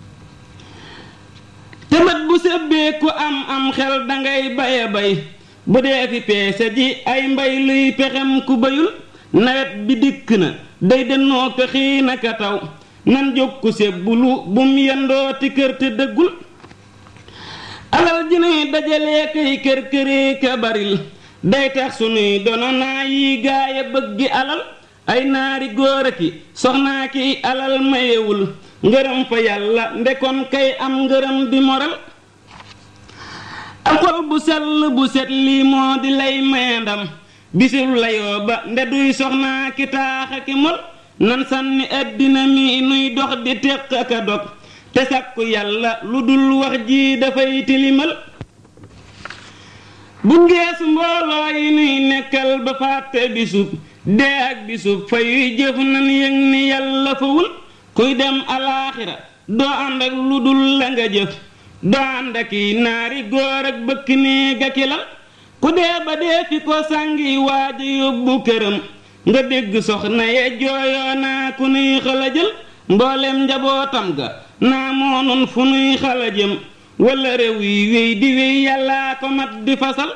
te bët bu sebbee ku am am xel dangay baye bay bu dee fi peese ji ay mbay luy pexem ku bayul nawet bi dikk na day dennoo ko xiina ka taw nan jóg ku sebbulu bum yendooti kër te dëggul alal ji nuy dajalee kay kër këree ka baril day tax sunuy dono naa yi gaaya bëggi alal ay naari góor a ki soxnaa ki alal mayewul ngërëm fa yàlla ndekon kay am ngërëm di moral ak xol bu sell bu set lii moo di lay maye ndam bisul layoo ba nde duy soxnaa ki taaxa ki mol nan sànni àddina mi nuy dox di teq ak a dog te sàkku yàlla lu dul wax ji dafay tilimal bu ngeesu mbooloo yi nuy nekkal ba fàtte bisub dee ak bisub fa yuy jëf nan yëg ni yàlla fawul kuy dem alaaxira doo ànd ak lu dul la nga jëf doo ànd ak i naari góor ak bëkk néeg ak lal ku dee ba dee fi ko sàngi waaja yóbbu këram nga dégg soxna ye jooyoo naa ku nuy xala jël mboolem njabootam ga naa moonun fu nuy xala jëm wala réew yi wéy di wéy yàllaa ko mat di fasal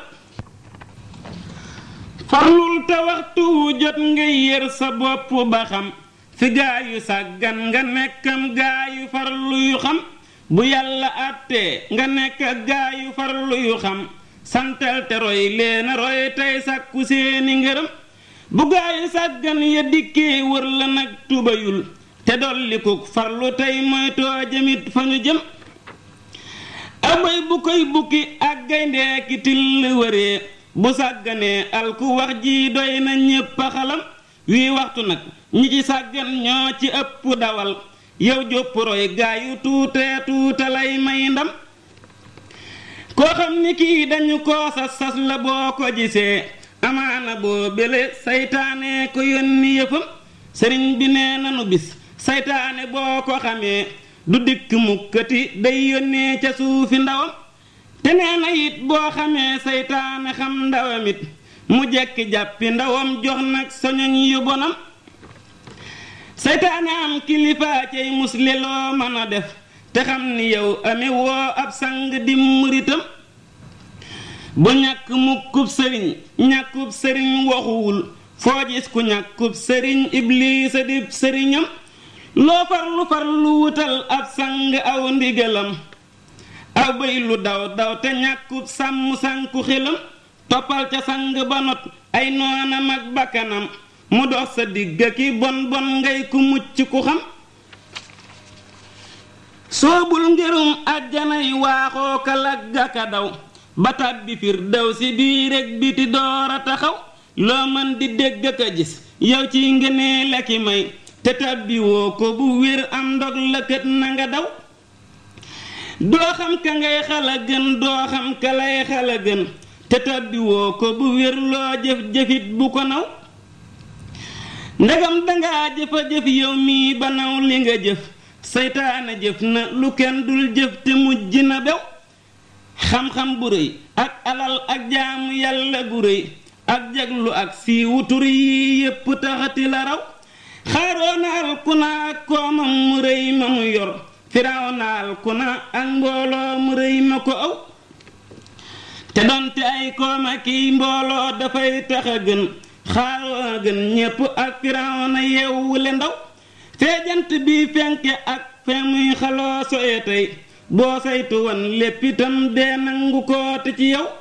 farlul te waxtu wu jot nga yër sa bopp ba xam fi gaa yu sàggan nga nekkam gaa yu farlu yu xam bu yàlla àttee nga nekk gaa yu farlu yu xam santal te roy leena roy tey sàkku seeni ngërëm bu gaa yu sàggan ya dikkee wër la nag tubayul te dollikuk farlu tey moytoo jëmit fa ñu jëm abay bu koy bukki ak gayndee ki till wëree bu sàgganee alku wax ji doy na ñépp a xalam wii waxtu nag ñi ci sàggan ñoo ci ëpp dawal yow jópp roy gaa yu tuutee tuuta lay may ndam koo xam ni kii dañu koo sas sas la boo ko gisee amaana boo bele saytaane ko yónni yëfam sëriñ bi nee nanu bis saytaane boo ko xamee du dikk mukkati day yónnee ca suufi ndawam te nee na it boo xamee saytaane xam ndawam it mu jekki jàppi ndawam jox nag soñoñ yu bonam saytaane am kilifaa cay musle loo mën a def te xam ni yow ame woo ab sang di muritam bu ñàkk mukkub sëriñ ñàkkub sëriñ waxuwul foo gis ku ñàkkub sëriñ ibliisa di sëriñam loo farlu farlu wutal ab sang aw ndigalam aw bëy lu daw daw te ñàkkub sàmm sànku xelam toppal ca sang ba not ay noonam ak bakkanam mu dox sa digg ki bon bon ngay ku mucc ku xam soobul ngirum àjjanay waaxoo ka lagga ka daw ba tàbbi fir daw si bii rek biti door a taxaw loo mën di dégg ka gis yow ci ngënee la ki may te tàbbi woo ko bu wér am ndog la kët na nga daw doo xam ka ngay xala gën doo xam ka lay xala gën te tàbbi woo ko bu wér loo jëf jëfit bu ko naw ndegam dangaa jëfa jëf yow mii ba naw li nga jëf seytaane jëf na lu kenn dul jëf te mujj na bew xam-xam bu rëy ak alal ak jaamu yàlla gu rëy ak jaglu ak siiwu tur yi yépp taxati la raw xaaroona alkuna ak koomam mu rëy ma mu yor firawna alkuna ak mbooloo mu rëy ma ko aw te donte ay kooma kiy mbooloo dafay tax a gën xaaroona gën ñépp ak firawna yeewule ndaw feejant bi fenke ak fe muy xaloo soye tey boo saytu woon lépp itam dee nangu koote ci yow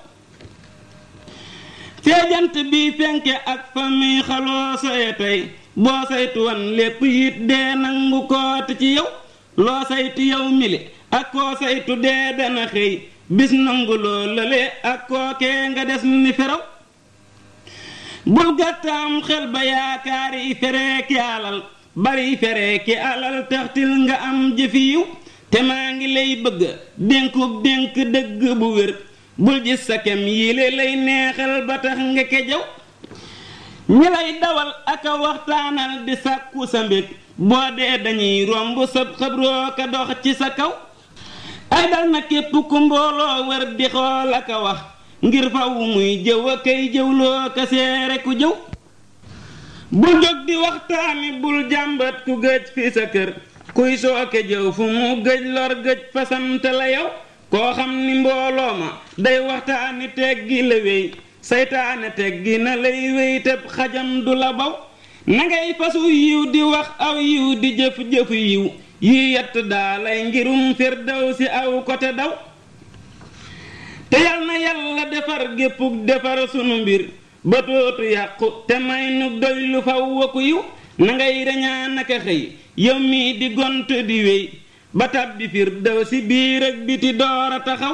feejant bi fenke ak fa muy xaloo soye tey boo saytu woon lépp it dee nangu koote ci yow loo saytu yow mili ak koo saytu dee dana xëy bis nangu loo lële ak kookee nga des ni feraw bul gàttaam xel ba yaakaari fereeki alal bari fereeki alal taxtil nga am jëfi yiw te maa ngi lay bëgg dénkub dénk dëgg bu wér bul gis sa kem yile lay neexal ba tax nga kejaw ñi lay dawal ak a waxtaanal di sàkku sa mbég boo dee dañuy romb sa xabroo ka dox ci sa kaw ay dal na képp ku mbooloo wër di xool ak a wax ngir faw muy jëw a kay jëwloo ka seere ku jëw bul jóg di waxtaani bul jàmbat ku gëj fi sa kër kuy sooke jëw fu mu gëj lor gëj fasante la yow koo xam ni mbooloo ma day waxtaani teggi la wéy saytaane teggi na lay wéy te xajam du la baw na ngay fasu yiw di wax aw yiw di jëf jëfu yiw yi yett daa lay ngirum firdaw si aw ko te daw te yal na yàlla defar géppug defar sunu mbir ba tootu yàqu te may nu doy lu faw waku yiw na ngay reñaan naka xëy yow mii di gont di wéy ba tàbbi firdaw si biir ak biti door a taxaw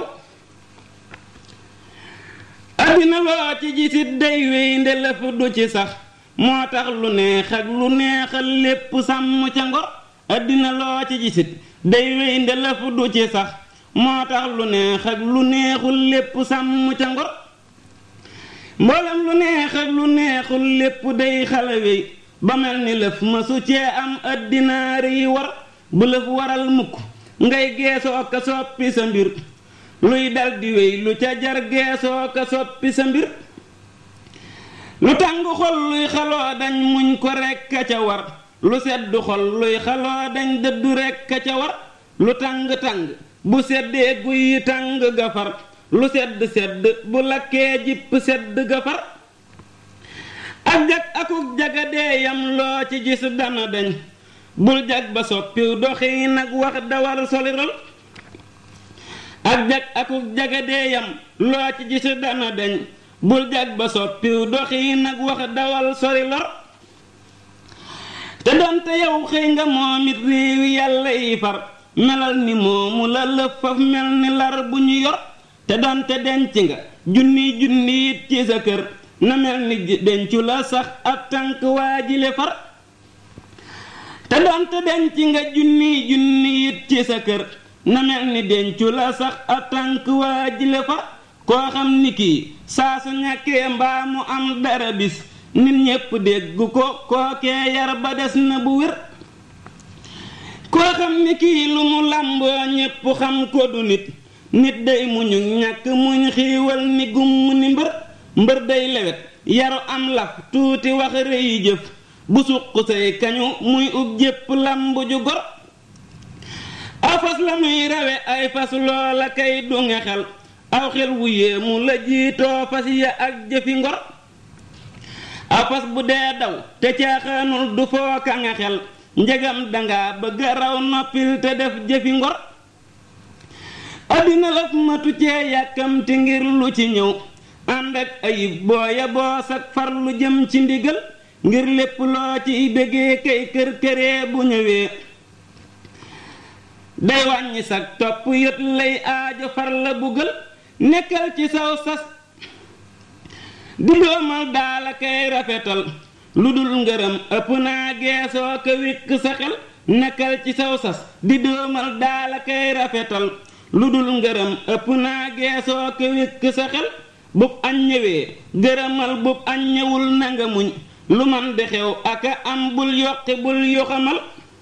addina loo ci gisit day wéy ndelef du ci sax moo tax lu neex ak lu neexal lépp sàmm ca ngor addina loo ci gisit day wéy ndelef du ci sax moo tax lu neex ak lu neexul lépp sàmm ca ngor mboolem lu neex ak lu neexul lépp day xala wéy ba mel ni lëf masu cee am addinaar yi war bu lëf waral mukk ngay geesoo ka soppi sa mbir luy dal di wéy lu ca jar geesoo ka soppi sa mbir lu tàng xol luy xaloo dañ muñ ko rekk a ca war lu sedd xol luy xaloo dañ dëddu rekk a ca war lu tàng-tàng bu seddee guy tàng gafar lu sedd sedd bu lakkee jipp sedd gafar ak jag akuk jagadee yam loo ci gis dana dañ bul jag ba soppiw doxi nag wax dawal solirol ak jag akuk jagadee yam loo ci gis dana dañ bul jag ba soppiw doxi nag wax dawal sori lor te donte yow xëy nga moom it réewi yàlla yi far melal ni moomu la lëf faf mel ni lar bu ñu yor te donte denc nga junni junni it ci sa kër na mel ni dencu la sax ab tànk waajile far te donte denc nga junni junni it ci sa kër na mel ni dencu la sax a tànk waa jile fa koo xam ni kii saa su ñàkkee mbaa mu am dara bis nit ñépp dégg ko kookee yar ba des na bu wér koo xam ni kii lu mu làmboo ñépp xam ko du nit nit day muñu ñàkk muñ xiiwal ni gumm ni mbër mbër day lewet yaru am laf tuuti wax rëy jëf bu suq say kañu muy ub jépp lamb ju gor aw fas la muy rawe ay fas loola kay du nga xel aw xel wu yéemu la jiitoo fas ya ak jëfi ngor aw fas bu dee daw te caaxaanul du fooka nga xel njegam danga bëgg raw noppil te def jëfi ngor addina laf matu cee yàkkamti ngir lu ci ñëw ànd ak ayib booya boos ak far lu jëm ci ndigal ngir lépp loo ci bëggee kay kër këree bu ñëwee day wàññi sag topp yët lay aajo far la buggal nekkal ci saw sas di doomal daala kay rafetal lu dul ngërëm ëpp naa geesoo ko wékk sa xel nekkal ci saw sas di doomal daala kay rafetal lu dul ngërëm ëpp naa geesoo ko wékk sa xel bub añ ñëwee gërëmal bub añ ñëwul nanga muñ lu man di xew aka am bul yokki bul yoxamal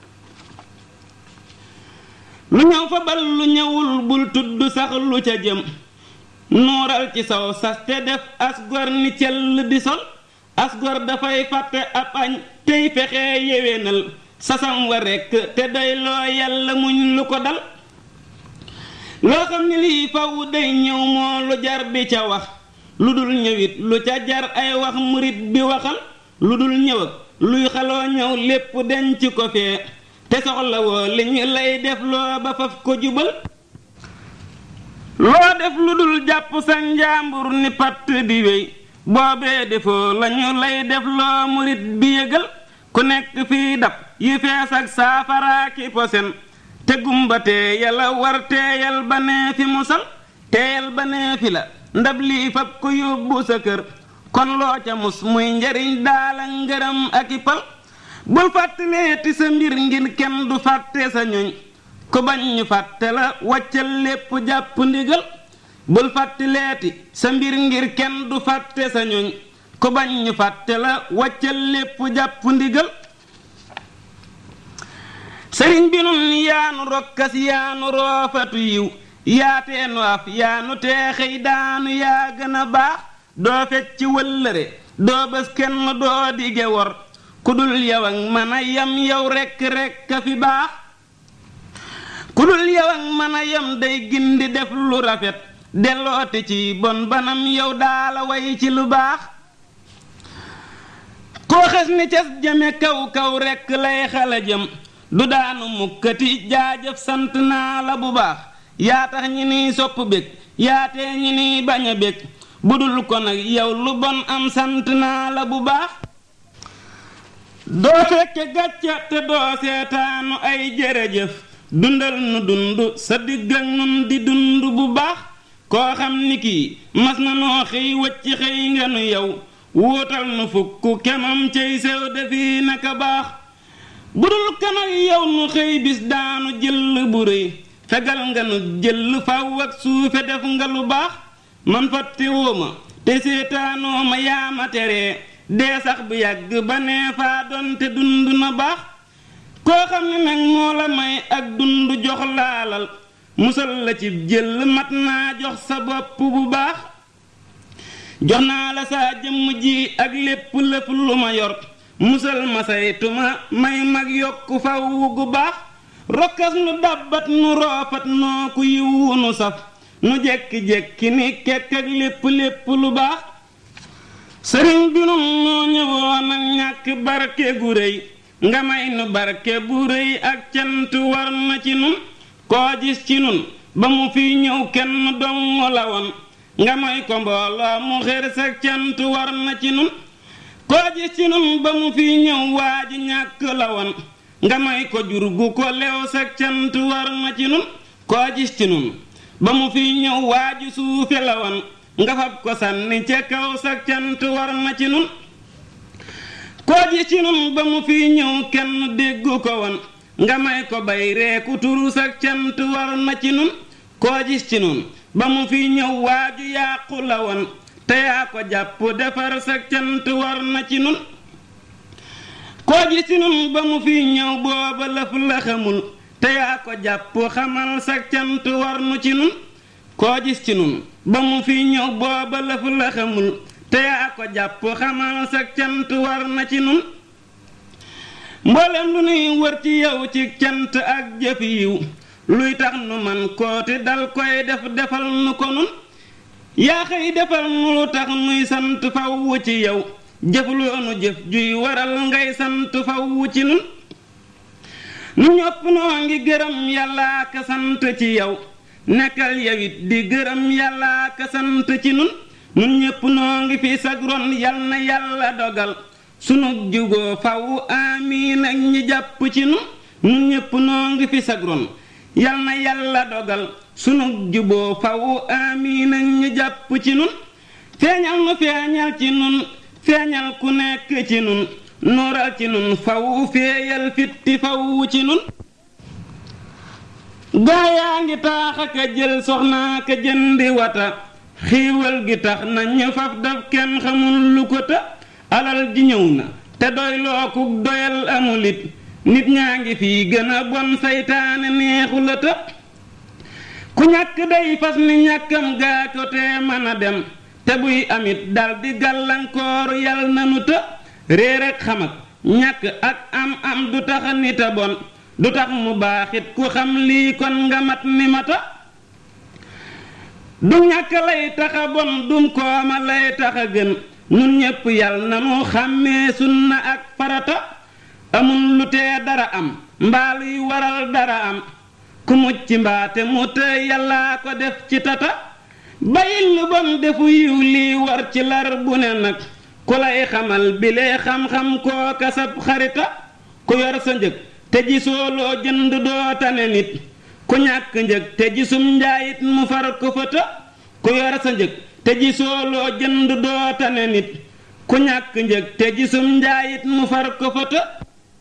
lu ñëw fa bal lu ñëwul bul tudd sax lu ca jëm nuural ci saw sas te def asgor ni cell di sol asgor dafay fàtte ab añ tey fexe yéwénal sasam wa rekk te doy loo yàlla muñ lu ko dal loo xam ni lii faw day ñëw moo lu jar di ca wax lu dul ñëwit lu ca jar ay wax murit bi waxal lu dul ñëw ak luy xaloo ñëw lépp denc ko fee te soxla woo li ñu lay def loo ba faf ko jubal loo def lu dul jàpp sa njaambur ni patt di wéy boobee defoo lañu lay def loo murit bi yëgal ku nekk fii dab yi fees ak saafaraaki posen te gumba teeyal a war teeyal ba nee fi musal teeyal ba nee fi la ndab lii fab ko yóbbu sa kër kon loo ca mus muy njariñ daala ngërëm ak i pal bul fàttaleeti sa mbir ngir kenn du fàtte sa ñoñ ku bañ ñu fàtte la waccal lépp jàpp ndigal bul fàttaleeti sa mbir ngir kenn du fàtte sa ñoñ ku bañ ñu fàtte la waccal lépp jàpp ndigal sëriñ bi nun yaanu rokkas yaanu roofatu yiw yaateenu af yaanu teexey daanu yaa gën a baax doo fecc wëllëre doo bés kenn doo dige wor ku dul yow ak mën a yam yow rekk rekk a fi baax ku dul yow ak mën a yam day gindi def lu rafet delloote ci bon banam yow daala way ci lu baax koo xes ni cas jëme kaw kaw rekk lay xala jëm du daanu mukkati jaajëf sant naa la bu baax yaa tax ñi niy sopp bég yaatee ñi niy bañ a bég bu dul ko nag yow lu bon am sant naa la bu baax doo fekke gàcca te doo seetaanu ay jërëjëf dundal nu dund sa digg ak nun di dund bu baax koo xam ni kii mas na noo xëy wacc xëy nga nu yow wuutal nu fukk kemam cay sew defi naka baax bu dul kan ak yow nu xëy bis daanu jël bu rëy fegal nga nu jël faw ak suufe def nga lu baax man fàttewoo ma te seetaanoo ma yaa ma teree dee sax bu yàgg ba nee faa doon te dund na baax koo xam ne nag moo la may ak dund jox laalal musal la ci jël mat naa jox sa bopp bu baax jox naa la saa jëmm ji ak lépp lépp lu ma yor musal ma saytuma may mag yokku faw gu baax rokkas nu dàbbat nu roofat noo ku yiwu nu saf nu jekki-jekki ni kekk ak lépp lépp lu baax sëriñ bi nun noo ñëwoon ak ñàkk barke gu rëy nga may nu barke bu rëy ak cant war na ci nun koo gis ci nun ba mu fi ñëw kenn dong la woon nga may ko mbooloo mu xër sa cant war na ci nun koo gis ci nun ba mu fi ñëw waa ji ñàkk la woon nga may ko jur gu ko lew sa cant war na ci nun koo gis ci nun ba mu fi ñëw waa ji suufe la woon nga fab ko sànni ca kaw sa cant war na ci nun koo gis ci nun ba mu fi ñëw kenn déggu ko woon nga may ko bay reeku turus ak cant war na ci nun koo gis ci nun ba mu fi ñëw waaju yàqu la woon te yaa ko jàpp defar sa cant war na ci nun koo gis ci nun ba mu fi ñëw booba lëf la xamul te yaa ko jàpp xamal sa cant war nu ci nun koo gis ci nun ba mu fi ñëw booba lëf la xamul te yaa ko jàpp xamal sa cant war na ci nun mboolem lu nuy wër ci yow ci cant ak jëf yiw luy tax nu man kooti dal koy def defal nu ko nun yaa xëy defal nu lu tax nuy sant faw ci yow jëf loonu jëf juy waral ngay sant faw ci nun nu ñopp noo ngi gërëm yàllaa ka sant ci yow nekkal yawit di gërëm yàllaa ka sant ci nun nun ñépp noo ngi fi sagron yal na yàlla dogal sunu jugoo faw amiin ak ñi jàpp ci nun nun ñépp noo ngi fi sagron yal na yàlla dogal sunu juboo faw amiin ak ñi jàpp ci nun feeñal nu feeñal ci nun feeñal ku nekk ci nun nooral ci nun faw feeyal fitti faw ci nun gaa yaa ngi taax aka jël soxnaa ka jëndi wata xiiwal gi tax na ñu faf daf kenn xamul lu ko ta alal ji ñëw na te doy lookuk doyal amulit nit ñaa ngi fii gën a bon saytaane neexu la ta ku ñàkk day fas ni ñàkkam gaa ko te mën a dem te buy amit dal di gàllankooru yal nanu ta réer ak xam ak ñàkk ak am am du tax nit a bon du tax mu baaxit ku xam lii kon nga mat ni mata du ñàkk lay taxa bon dum kooma lay taxa gën nun ñépp yal na nu xàmmee sunna ak farata amul lu tee dara am mbaa luy waral dara am ku mucc mbaate mu te yàllaa ko def ci tata bayil lu bon defu yiw lii war ci lar bu ne nag ku lay xamal bilee xam-xam koo kasab xarita ku yor sa njëg te gisoo loo jënd doo tane nit ku ñàkk njëg te gisum njaayit mu far ko fëta ku yor sa njëg te gisoo loo jënd doo tane nit ku ñàkk njëg te gisum njaayit mu far ko fëta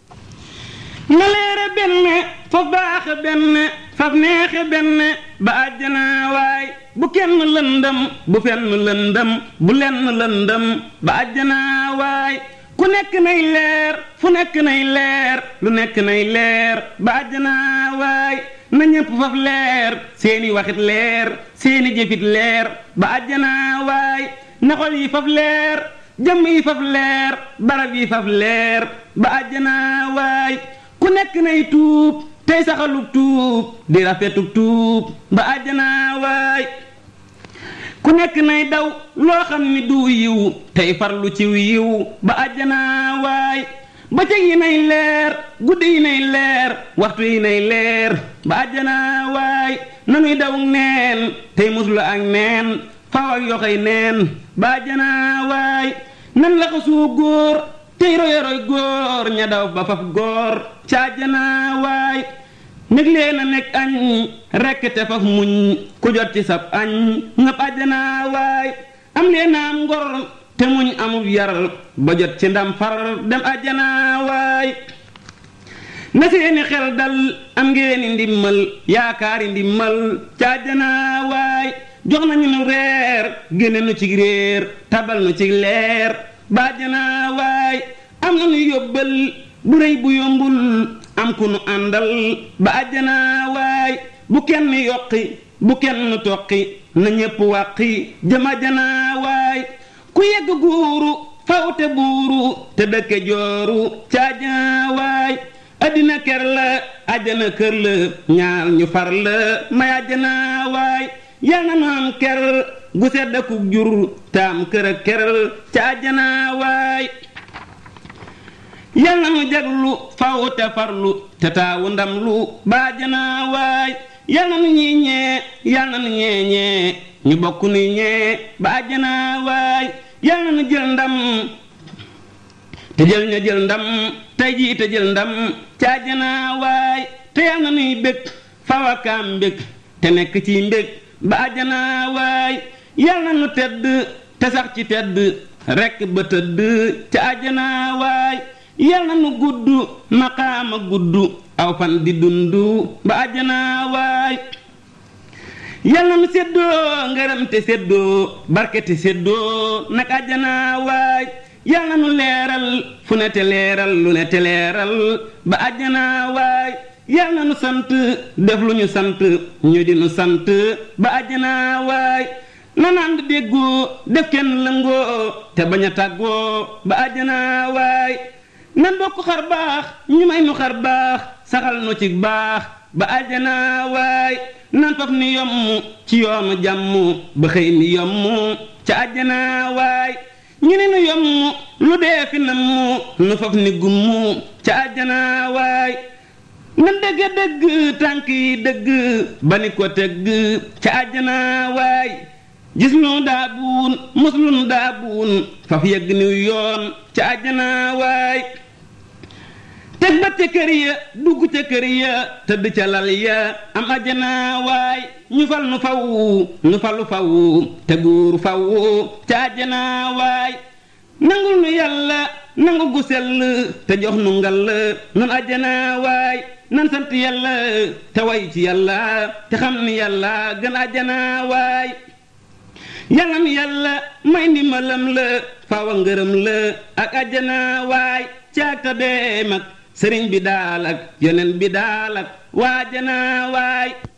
na leere benn faf baaxe benn faf neexe benn ba àjjana waay bu kenn lëndëm bu fenn lëndëm bu lenn lëndëm ba àjjana waay ku nekk nay leer fu nekk nay leer lu nekk nay leer ba àjjana waay na ñépp faf leer seeni waxit leer seeni jëfit leer ba àjjana waay na xol yi faf leer jëmm yi faf leer barab yi faf leer ba àjjana waay ku nekk nay tuub tey saxalug tuub di rafetug tuub ba àjjana waay ku nekk nay daw loo xam ni du yiw tey farlu ciw yiw ba àjjana waay bëccëg yi nay leer guddi yi nay leer waxtu yi nay leer ba àjjana waay nanuy daw neen tey muslu ak neen faw ak yoxoy neen ba àjjana waay nan la ko suu góor tey roy roy góor ña daw ba faf góor ca àjjana waay nég leen a nekk añ rekk te faf muñ ku jot ci sab añ ngab àjjana waay am leen am ngor te muñ amub yar ba jot ci ndam far dem àjjana waay na seeni xel dal am ngeeni ndimmal yaakaari ndimmal ca àjjana waay jox nañu nu reer génne nu ci réer tabal nu ci leer ba àjjana waay am na nu yóbbal bu rëy bu yombul am ku nu àndal ba àjjana waay bu kenn yokki bu kenn toqi na ñépp wàqi jëm àjjana waay ku yegg guuru faw te buuru te dëkke jooru ca àjjana waay addina ker la àjjana kër la ñaar ñu far la may àjjana waay yal na nu am ker gu sedd ku jur taam kër ak ker ca àjjana waay yal na nu jaglu faw te farlu te taawu ndam lu baajana waay yal na nu ñii ñee yal na nu ñee ñee ñu bokk ni ñee baajana waay yal na nu jël ndam te jël ña jël ndam tey jii te jël ndam caajana waay te yal na nuy bég faw akaam mbég te nekk ci mbég baajana waay yal na nu tedd te sax ci tedd rekk ba tëdd ca àjjana waay yal na nu gudd maqaama gudd aw fan di dundu ba àjjana waay yal na nu séddoo ngërëm te séddoo barke te séddoo nag àjjana waay yal na nu leeral fu ne te leeral lu ne te leeral ba àjjana waay yal na nu sant def lu ñu sant ñu di nu sant ba àjjana waay nanaan di déggoo def kenn lëngoo te bañ a tàggoo ba àjjana waay nan bokk xar baax ñu may nu xar baax saxal nu ci baax ba àjjana waay nan faf ni yomm ci yoonu jàmm ba xëy ni yomm ca àjjana waay ñu ne nu yomm lu dee fi nam mu nu faf ni gumm ca àjjana waay nan dëgg dëgg tànk yi dëgg ba ni ko tëgg ca àjjana waay gis lu daa buun mos lu daa buun faf yegg niw yoon ca àjjana waay teg ba ca kër ya dugg ca kër ya tëdd ca lal ya am àjjana waay ñu fal nu faw nu falu faw te guur faw ca àjjana waay nangul nu yàlla nangu gu sell te jox nu ngal nun àjjana waay nan sant yàlla te way ci yàlla te xam ni yàlla gën àjjana waay yàlla mi yàlla may ndimbalam la faawa ngërëm la ak àjjana waay caag ta bee mag sëriñ bi daal ak yeneen bi daal ak waajana waay